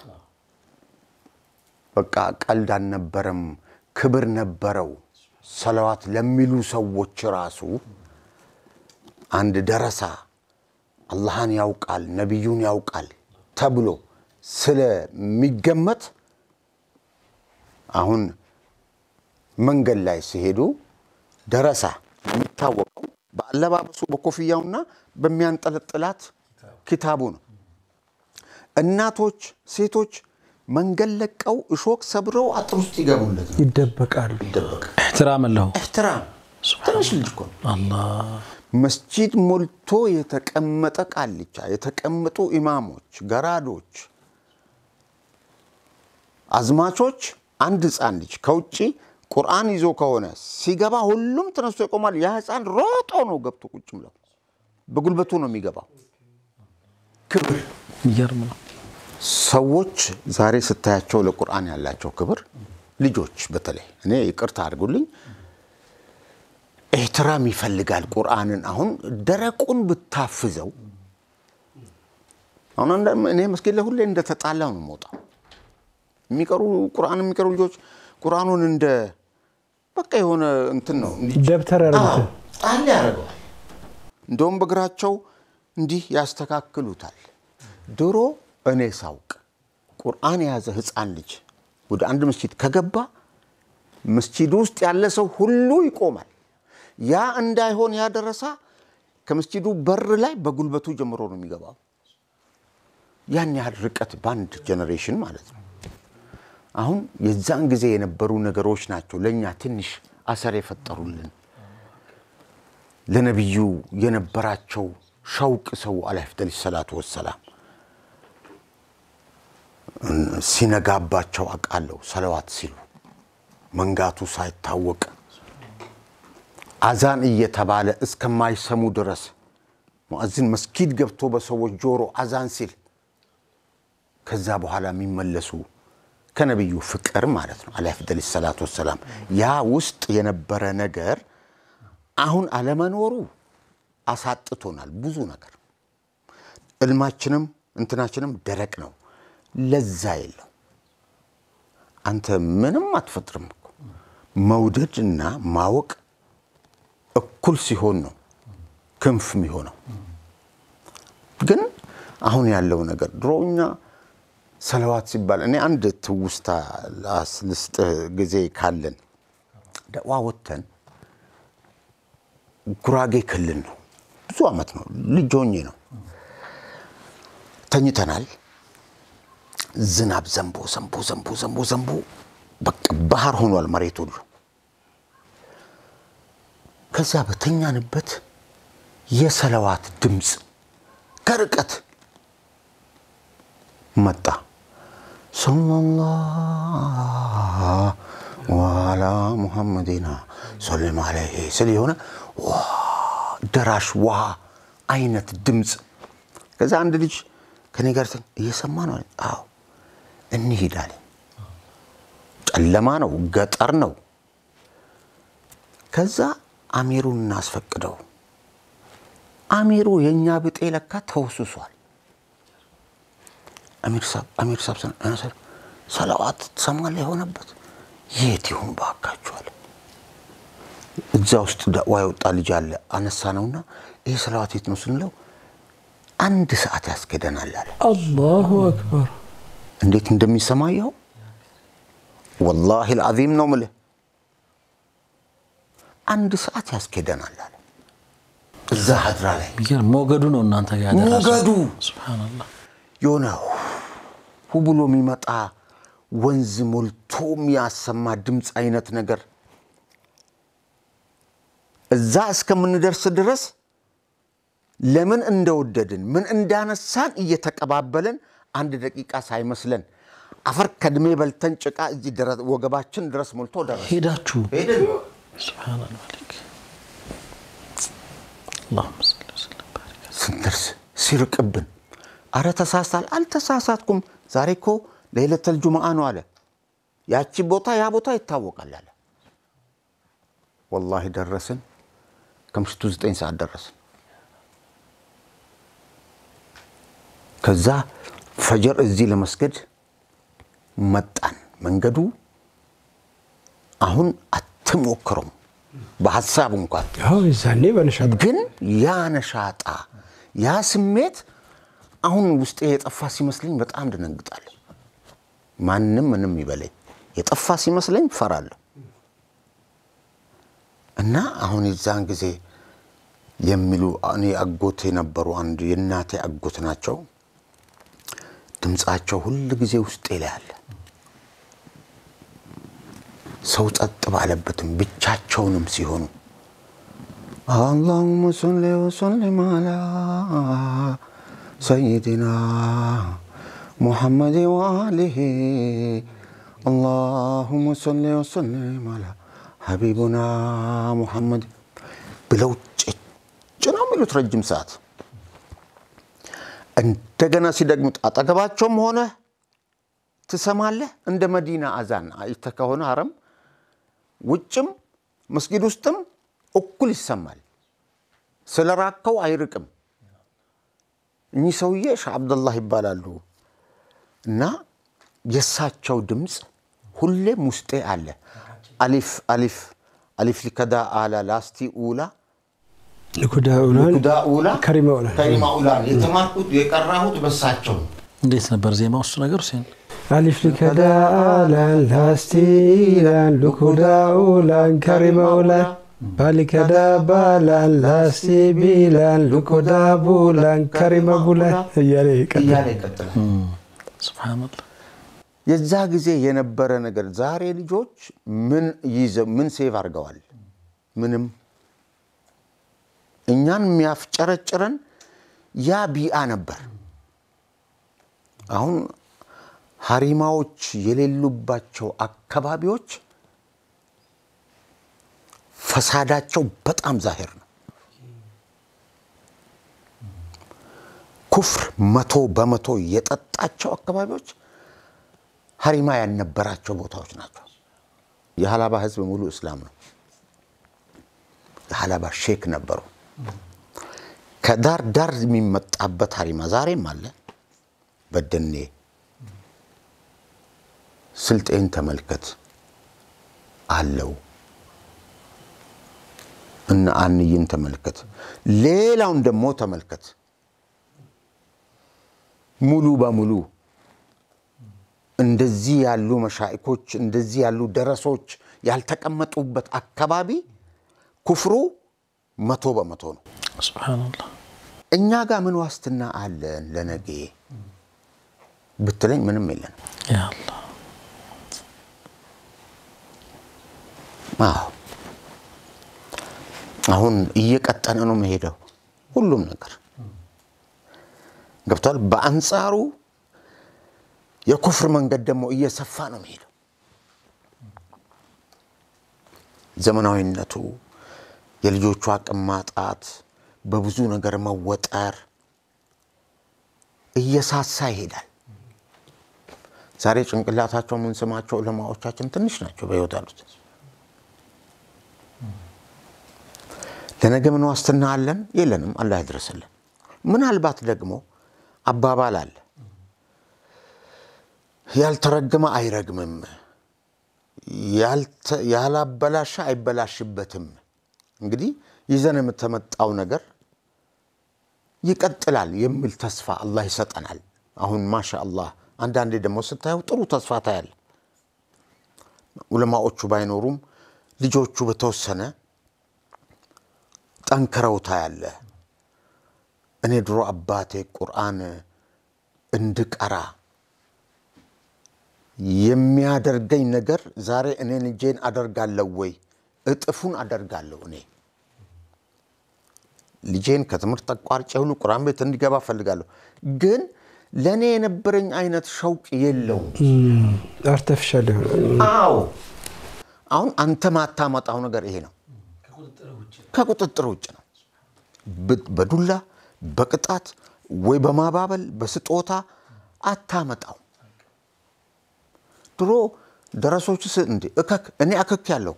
በቃ ቀልድ አልነበረም፣ ክብር ነበረው። ሰለዋት ለሚሉ ሰዎች ራሱ አንድ ደረሳ አላህን ያውቃል ነቢዩን ያውቃል ተብሎ ስለሚገመት አሁን መንገድ ላይ ሲሄዱ ደረሳ የሚታወቀው በአለባበሱ በኮፍያውና በሚያንጠለጥላት ኪታቡ ነው። እናቶች፣ ሴቶች መንገድ ለቀው እሾክ ሰብረው አጥር ውስጥ ይገቡለት ነው። ይደበቃሉ። ይደበቃል። እሕትራም አለሁ ኤሕትራም ትንሽ ልጅ እኮ ነው። አላህ መስጂድ ሞልቶ የተቀመጠ ቃልቻ፣ የተቀመጡ ኢማሞች፣ ገራዶች፣ አዝማቾች አንድ ህፃን ልጅ ከውጭ ቁርአን ይዞ ከሆነ ሲገባ ሁሉም ተነስቶ ይቆማል። ያ ህፃን ሮጦ ነው ገብቶ ቁጭ ብለው በጉልበቱ ነው የሚገባው። ክብር የሚገርም ነው። ሰዎች ዛሬ ስታያቸው ለቁርአን ያላቸው ክብር ልጆች በተለይ እኔ ይቅርታ አድርጉልኝ ኤሕትራም ይፈልጋል ቁርአንን አሁን ደረቁን ብታፍዘው አሁን አንዳንድ እኔ መስጊድ ላይ ሁሌ እንደተጣላው ነው የምወጣው የሚቀሩ ቁርአን የሚቀሩ ልጆች ቁርአኑን እንደ በቃ የሆነ እንትን ነው እንዲህ ደብተር ያደረጉት ጣል ያደርገዋል እንደውም በእግራቸው እንዲህ ያስተካክሉታል ድሮ እኔ ሳውቅ ቁርአን የያዘ ህፃን ልጅ ወደ አንድ መስጂድ ከገባ መስጂድ ውስጥ ያለ ሰው ሁሉ ይቆማል ያ እንዳይሆን ያደረሳ ከመስጂዱ በር ላይ በጉልበቱ ጀምሮ ነው የሚገባው ያን ያህል ርቀት በአንድ ጀኔሬሽን ማለት ነው አሁን የዛን ጊዜ የነበሩ ነገሮች ናቸው ለእኛ ትንሽ አሰር የፈጠሩልን ለነቢዩ የነበራቸው ሸውቅ ሰው አለይሂ አፍደል ሰላቱ ወሰላም ሲነጋባቸው አውቃለሁ ሰለዋት ሲሉ መንጋቱ ሳይታወቅ አዛን እየተባለ እስከማይሰሙ ድረስ ሙአዚን መስጊድ ገብቶ በሰዎች ጆሮ አዛን ሲል ከዛ በኋላ የሚመለሱ ከነቢዩ ፍቅር ማለት ነው አለይሂ አፍደል ሰላቱ ወሰላም ያ ውስጥ የነበረ ነገር አሁን አለመኖሩ አሳጥቶናል ብዙ ነገር እልማችንም እንትናችንም ደረቅ ነው ለዛ የለው አንተ ምንም አትፈጥርም እኮ መውደድ እና ማወቅ እኩል ሲሆን ነው ክንፍ የሚሆነው ግን አሁን ያለው ነገር ድሮ እኛ ሰለዋት ሲባል እኔ አንድ ትውስታ ልስጥህ ጊዜ ካለን ደዋ ወተን ጉራጌ ክልል ነው ብዙ ዓመት ነው ልጅ ሆኜ ነው ተኝተናል ዝናብ ዘንቦ ዘንቦ ዘንቦ ዘንቦ ዘንቦ በቃ ባህር ሆኗል መሬት ሁሉ ከዛ በተኛንበት የሰለዋት ድምፅ ከርቀት መጣ ሰለላሁ አላ ሙሐመዲና ሰለም አለይሂ ስል የሆነ ደራሽ ውሃ አይነት ድምፅ ከዛ አንድ ልጅ ከኔ ጋር እየሰማ ነው አዎ እንሂድ አለኝ ጨለማ ነው ገጠር ነው ከዛ አሚሩን እናስፈቅደው አሚሩ የእኛ ብጤ ለካ ተወስሷል አሚር ሳብ አሚር ሳብ ሰር ሰለዋት ትሰማለህ የሆነበት የት ይሁን ባካችኋል እዛ ውስጥ ዳዋ የወጣ ልጅ አለ አነሳ ነውና ይህ ሰለዋት የት ነው ስንለው አንድ ሰዓት ያስኬደናል አለ አላሁ አክበር እንዴት እንደሚሰማ ይኸው ወላሂ ልዓዚም ነው ምልህ አንድ ሰዓት ያስኬደናል አለ እዛ ሀድራ ላይ የሚገርም ሞገዱ ነው እናንተ ጋር ያደረሰው። ሞገዱ ሱብሃነላህ የሆነ ሁ ብሎ የሚመጣ ወንዝ ሞልቶ የሚያሰማ ድምፅ አይነት ነገር እዛ እስከምንደርስ ድረስ ለምን እንደወደድን ምን እንዳነሳን እየተቀባበልን አንድ ደቂቃ ሳይመስለን አፈር ከድሜ በልተን ጭቃ እዚህ ድረስ- ወገባችን ድረስ ሞልቶ ደረስ ሄዳችሁ ሄድን። ሱብሃነል መሊክ አላሁመ ሰሊ ወሰለም ባሪክ ስንደርስ ሲርቅብን አረ ተሳሳል አልተሳሳትኩም ዛሬ እኮ ለይለተል ጁምዓ ነው አለ ያቺ ቦታ ያ ቦታ ይታወቃል አለ ወላሂ ደረስን ከምሽቱ ዘጠኝ ሰዓት ደረስን ከዛ ፈጀር እዚህ ለመስገድ መጣን መንገዱ አሁን አትሞክረው በሀሳብ እንኳን ያው የዛኔ በነሻ ግን ያ ነሻጣ ያ ስሜት አሁን ውስጤ የጠፋ ሲመስለኝ በጣም ደነግጣለሁ። ማንም ምንም ይበለኝ የጠፋ ሲመስለኝ ፈራለሁ። እና አሁን የዛን ጊዜ የሚሉ እኔ አጎት የነበሩ አንድ የእናቴ አጎት ናቸው። ድምፃቸው ሁል ጊዜ ውስጤ ላይ አለ። ሰው ጸጥ ባለበትም ብቻቸውንም ሲሆኑ አላሁመ ሰሊ ወሰሊም አላ ሰይድና ሙሐመድ ወአሊሂ አላሁመ ሰሊ ወሰሊም አላ ሀቢቡና ሙሐመድ ብለው ጭጭ ነው የሚሉት ረጅም ሰዓት። እንደገና ሲደግሙት አጠገባቸውም ሆነ ትሰማለህ። እንደ መዲና አዛን አይተህ ከሆነ ሀረም ውጭም መስጊድ ውስጥም እኩል ይሰማል። ስለ ራከው አይርቅም። እኚህ ሰውዬ ሻህ አብደላህ ይባላሉ እና የእሳቸው ድምፅ ሁሌም ውስጤ አለ። አሊፍ አሊፍ አሊፍ ሊከዳ አላ ላስቲ ኡላ ልኩዳ ኡላን ልኩዳ ኡላ ከሪማ ኡላን ከሪማ ኡላ የተማርኩት የቀራሁት በሳቸው ነው። እንዴት ነበር ዜማው እሱ ነገር ሁሴን? አሊፍ ሊከዳ አላን ላስቲላን ልኩዳ ኡላን ከሪማ ኡላን ባሊከዳ ባላን ላስቲ ቢላን ልኩዳ ቡላን ከሪማ ቡላን እያለ ይቀጥላል። እያለ ይቀጥላል። ሱብሃነላህ የዛ ጊዜ የነበረ ነገር ዛሬ ልጆች ምን ይዘው ምን ሴቭ አድርገዋል? ምንም። እኛን የሚያፍጨረጭረን ያ ቢአ ነበር። አሁን ሀሪማዎች የሌሉባቸው አካባቢዎች ፈሳዳቸው በጣም ዛሄር ነው። ኩፍር መቶ በመቶ የጠጣቸው አካባቢዎች ሀሪማ ያልነበራቸው ቦታዎች ናቸው። የሀላባ ህዝብ ሙሉ እስላም ነው። የሀላባ ሼክ ነበሩ። ከዳር ዳር የሚመጣበት ሀሪማ ዛሬም አለ። በደኔ ስልጤን ተመልከት አለው። እነ አንይን ተመልከት። ሌላውን ደግሞ ተመልከት። ሙሉ በሙሉ እንደዚህ ያሉ መሻኢኮች እንደዚህ ያሉ ደረሶች ያልተቀመጡበት አካባቢ ኩፍሩ መቶ በመቶ ነው። ሱብሃነላህ እኛ ጋር ምን ዋስትና አለን ለነገ ብትለኝ ምንም የለን። ያ አላህ አዎ አሁን እየቀጠነ ነው መሄደው ሁሉም ነገር ገብቷል። በአንጻሩ የኩፍር መንገድ ደግሞ እየሰፋ ነው መሄደው። ዘመናዊነቱ፣ የልጆቹ አቅም ማጣት፣ በብዙ ነገር መወጠር እየሳሳ ይሄዳል። ዛሬ ጭንቅላታቸው የምንስማቸው ዑለማዎቻችን ትንሽ ናቸው በሕይወት ያሉት። ለነገ ምን ዋስትና አለን? የለንም። አላህ ያድረስልን። ምናልባት ደግሞ አባባል አለ፣ ያልተረገመ አይረግምም፣ ያላበላሸ አይበላሽበትም። እንግዲህ ይዘን የምተመጣው ነገር ይቀጥላል የሚል ተስፋ አላህ ይሰጠናል። አሁን ማሻ አላህ አንዳንዴ ደግሞ ስታየው ጥሩ ተስፋ ታያል። ዑለማዎቹ ባይኖሩም ልጆቹ በተወሰነ ጠንክረው ታያለ። እኔ ድሮ አባቴ ቁርአን እንድቀራ የሚያደርገኝ ነገር ዛሬ እኔን እጄን አደርጋለሁ ወይ? እጥፉን አደርጋለሁ። እኔ ልጄን ከትምህርት ተቋርጬ ሁሉ ቁርአን ቤት እንዲገባ እፈልጋለሁ። ግን ለእኔ የነበረኝ አይነት ሸውቅ የለውም። አርተፊሻል የሆነ አዎ አሁን አንተ ማታመጣው ነገር ይሄ ነው። ከቁጥጥር ውጭ ነው። ብ- በዱላ በቅጣት ወይ በማባበል በስጦታ አታመጣው። ድሮ ደረሶች ስ እንዴ እከክ እኔ አከክ ያለው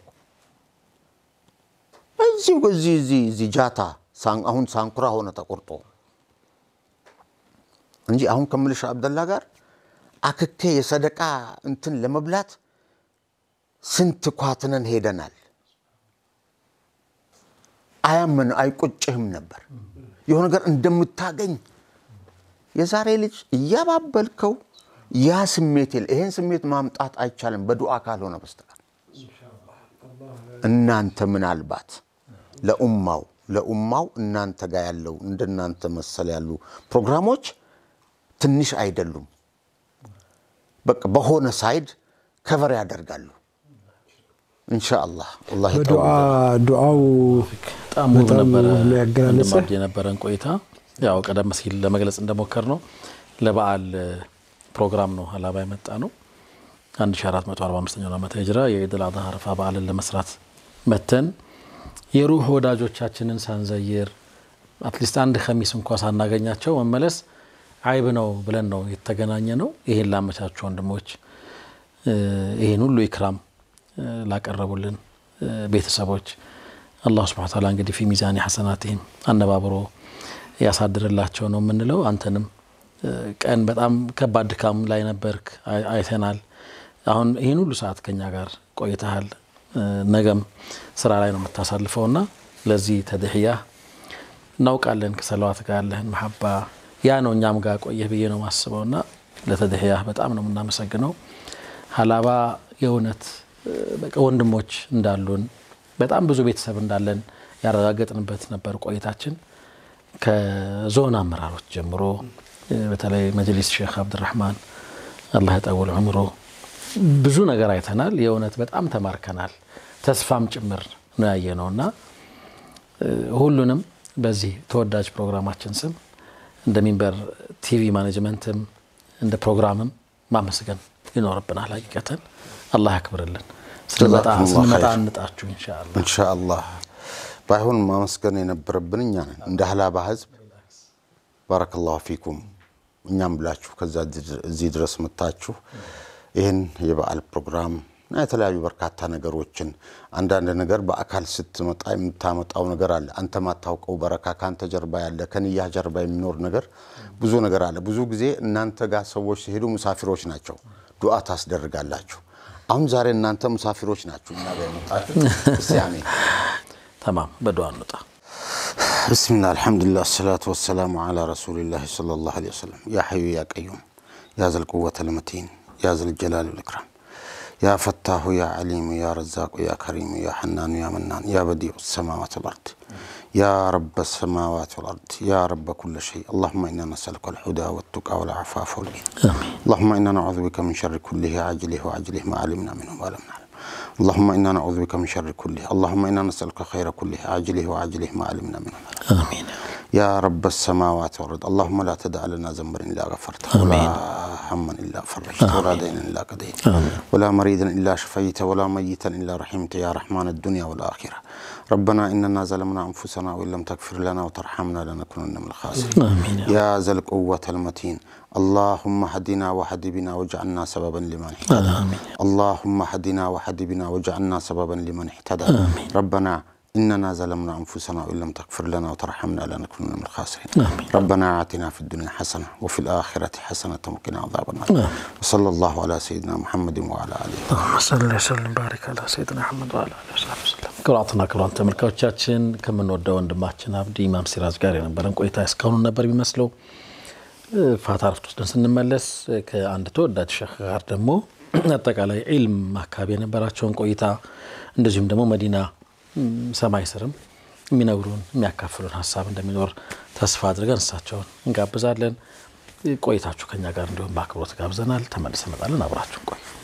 እዚህ እዚህ እዚህ እዚህ ጃታ ሳን- አሁን ሳንኩራ ሆነ ተቆርጦ እንጂ አሁን ከምልሽ አብደላ ጋር አክኬ የሰደቃ እንትን ለመብላት ስንት ኳትነን ሄደናል። አያምን አይቆጭህም ነበር። የሆነ ነገር እንደምታገኝ የዛሬ ልጅ እያባበልከው ያ ስሜት የለ። ይህን ስሜት ማምጣት አይቻልም በዱዓ ካልሆነ በስተቀር። እናንተ ምናልባት ለኡማው ለኡማው እናንተ ጋር ያለው እንደናንተ መሰል ያሉ ፕሮግራሞች ትንሽ አይደሉም። በቃ በሆነ ሳይድ ከቨር ያደርጋሉ። ኢንሻአላህ ወላሂ በዱዓ ዱዓው በጣም ውብ በጣም ነበረ ውብ ነው ያገላለጸ። ወንድም አብዲ የነበረን ቆይታ ያው ቀደም ሲል ለመግለጽ እንደሞከር ነው ለበዓል ፕሮግራም ነው ሀላባ የመጣ ነው 1445 ዓመተ ሂጅራ የኢድ አል አድሃ አረፋ በዓልን ለመስራት መተን የሩህ ወዳጆቻችንን ሳንዘይር አትሊስት አንድ ከሚስ እንኳ ሳናገኛቸው መመለስ አይብ ነው ብለን ነው የተገናኘ ነው። ይሄን ላመቻቹ ወንድሞች ይህን ሁሉ ኢክራም ላቀረቡልን ቤተሰቦች አላሁ ስብሐነ ወተዓላ እንግዲህ ፊ ሚዛኒ ሐሰናቲሂም አነባብሮ ያሳድርላቸው ነው የምንለው። አንተንም ቀን በጣም ከባድ ድካም ላይ ነበርክ፣ አይተናል። አሁን ይህን ሁሉ ሰዓት ከኛ ጋር ቆይተሃል። ነገም ስራ ላይ ነው የምታሳልፈው እና ለዚህ ተድሕያ እናውቃለን ከሰለዋት ጋር ያለህን መሐባ ያ ነው እኛም ጋር ቆየህ ብዬ ነው ማስበው እና ለተድሕያ በጣም ነው የምናመሰግነው። ሀላባ የእውነት በቃ ወንድሞች እንዳሉን በጣም ብዙ ቤተሰብ እንዳለን ያረጋገጥንበት ነበር ቆይታችን ከዞን አመራሮች ጀምሮ በተለይ መጅሊስ ሼክ አብድራህማን አላህ የጠውል ዑምሮ ብዙ ነገር አይተናል። የእውነት በጣም ተማርከናል። ተስፋም ጭምር ነው ያየ ነው እና ሁሉንም በዚህ ተወዳጅ ፕሮግራማችን ስም እንደ ሚንበር ቲቪ ማኔጅመንትም እንደ ፕሮግራምም ማመስገን ይኖርብናል። ሀቂቀተን አላህ ያክብርልን። ስንመጣ እንጣችሁ ኢንሻአላህ ኢንሻአላህ ባይሆን ማመስገን የነበረብን እኛ ነን እንደ ሀላባ ህዝብ። ባረከላሁ ፊኩም እኛም ብላችሁ ከዛ እዚህ ድረስ መታችሁ ይህን የበዓል ፕሮግራም እና የተለያዩ በርካታ ነገሮችን አንዳንድ ነገር በአካል ስትመጣ የምታመጣው ነገር አለ። አንተ ማታውቀው በረካ ከአንተ ጀርባ ያለ ከንያህ ጀርባ የሚኖር ነገር ብዙ ነገር አለ። ብዙ ጊዜ እናንተ ጋር ሰዎች ሲሄዱ ሙሳፊሮች ናቸው፣ ዱዓ ታስደርጋላችሁ። አሁን ዛሬ እናንተ ሙሳፊሮች ናችሁ እኛ ጋር የመጣችሁ። እስቲ አሜን ተማም በዱዓ እንውጣ። ብስሚላህ አልሐምዱሊላህ አሰላቱ ወሰላሙ ዓላ ረሱሊላህ ሰለላሁ ዐለይሂ ወሰለም ያ ሐዩ ያ ቀዩም ያ ዘል ቁወተል መቲን ያ ዘል ጀላሊ ወል ኢክራም ያ ፈታሁ ያ ዓሊሙ ያ ረዛቁ ያ ከሪሙ ያ ሐናኑ ያ መናን ያ በዲዑ ሰማዋት ወልአርድ ያ ረበ ሰማዋት ወልአርድ ያ ረበ ኩለ ሸይ አላሁመ ኢና ነስአሉከ አልሁዳ ወቱቃ ወልዓፋፈ ወልጊና አላሁመ ኢና ነዑዙ ቢከ ሚን ሸሪ ኩሊሂ ዓጅሊሂ ወዓጅሊሂ ማ ዓሊምና ሚንሁ ወማ ለም ነዕለም اللهم إنا نعوذ بك من شر كله اللهم إنا نسألك خير كله عاجله وعاجله ما علمنا منه آمين يا رب السماوات والأرض اللهم لا تدع لنا ذنبا إلا غفرته آمين. ولا هما إلا فرجته ولا دينا إلا قضيته آمين. ولا مريضا إلا شفيته ولا ميتا إلا رحمته يا رحمن الدنيا والآخرة ربنا إننا ظلمنا أنفسنا وإن لم تغفر لنا وترحمنا لنكونن من الخاسرين آمين يا يا ذا القوة المتين اللهم هدنا وهد بنا واجعلنا سببا لمن اهتدى آمين. اللهم هدنا وهد بنا واجعلنا سببا لمن اهتدى آمين. ربنا إننا ظلمنا أنفسنا وإن لم تغفر لنا وترحمنا لنكونن من الخاسرين آمين. ربنا آتنا في الدنيا حسنة وفي الآخرة حسنة وقنا عذاب النار آمين. وصلى الله على سيدنا محمد وعلى آله اللهم صل وسلم ባሪክ አላ ሰይድና አሕመድ ወአላ አሊሂ ወሰሐቢሂ ወሰለም። ክቡራትና ክቡራን ተመልካቾቻችን ከምንወደው ወንድማችን አብዲ ኢማም ሲራጅ ጋር የነበረን ቆይታ እስካሁኑ ነበር የሚመስለው። ፋታ ረፍት ወስደን ስንመለስ ከአንድ ተወዳጅ ሸህ ጋር ደግሞ አጠቃላይ ዒልም አካባቢ የነበራቸውን ቆይታ እንደዚሁም ደግሞ መዲና ም፣ ሰማይ ስርም የሚነግሩን የሚያካፍሉን ሀሳብ እንደሚኖር ተስፋ አድርገን እሳቸውን እንጋብዛለን። ቆይታችሁ ከኛ ጋር እንዲሁም በአክብሮት ጋብዘናል። ተመልሰን እንመጣለን። አብራችሁን ቆዩ።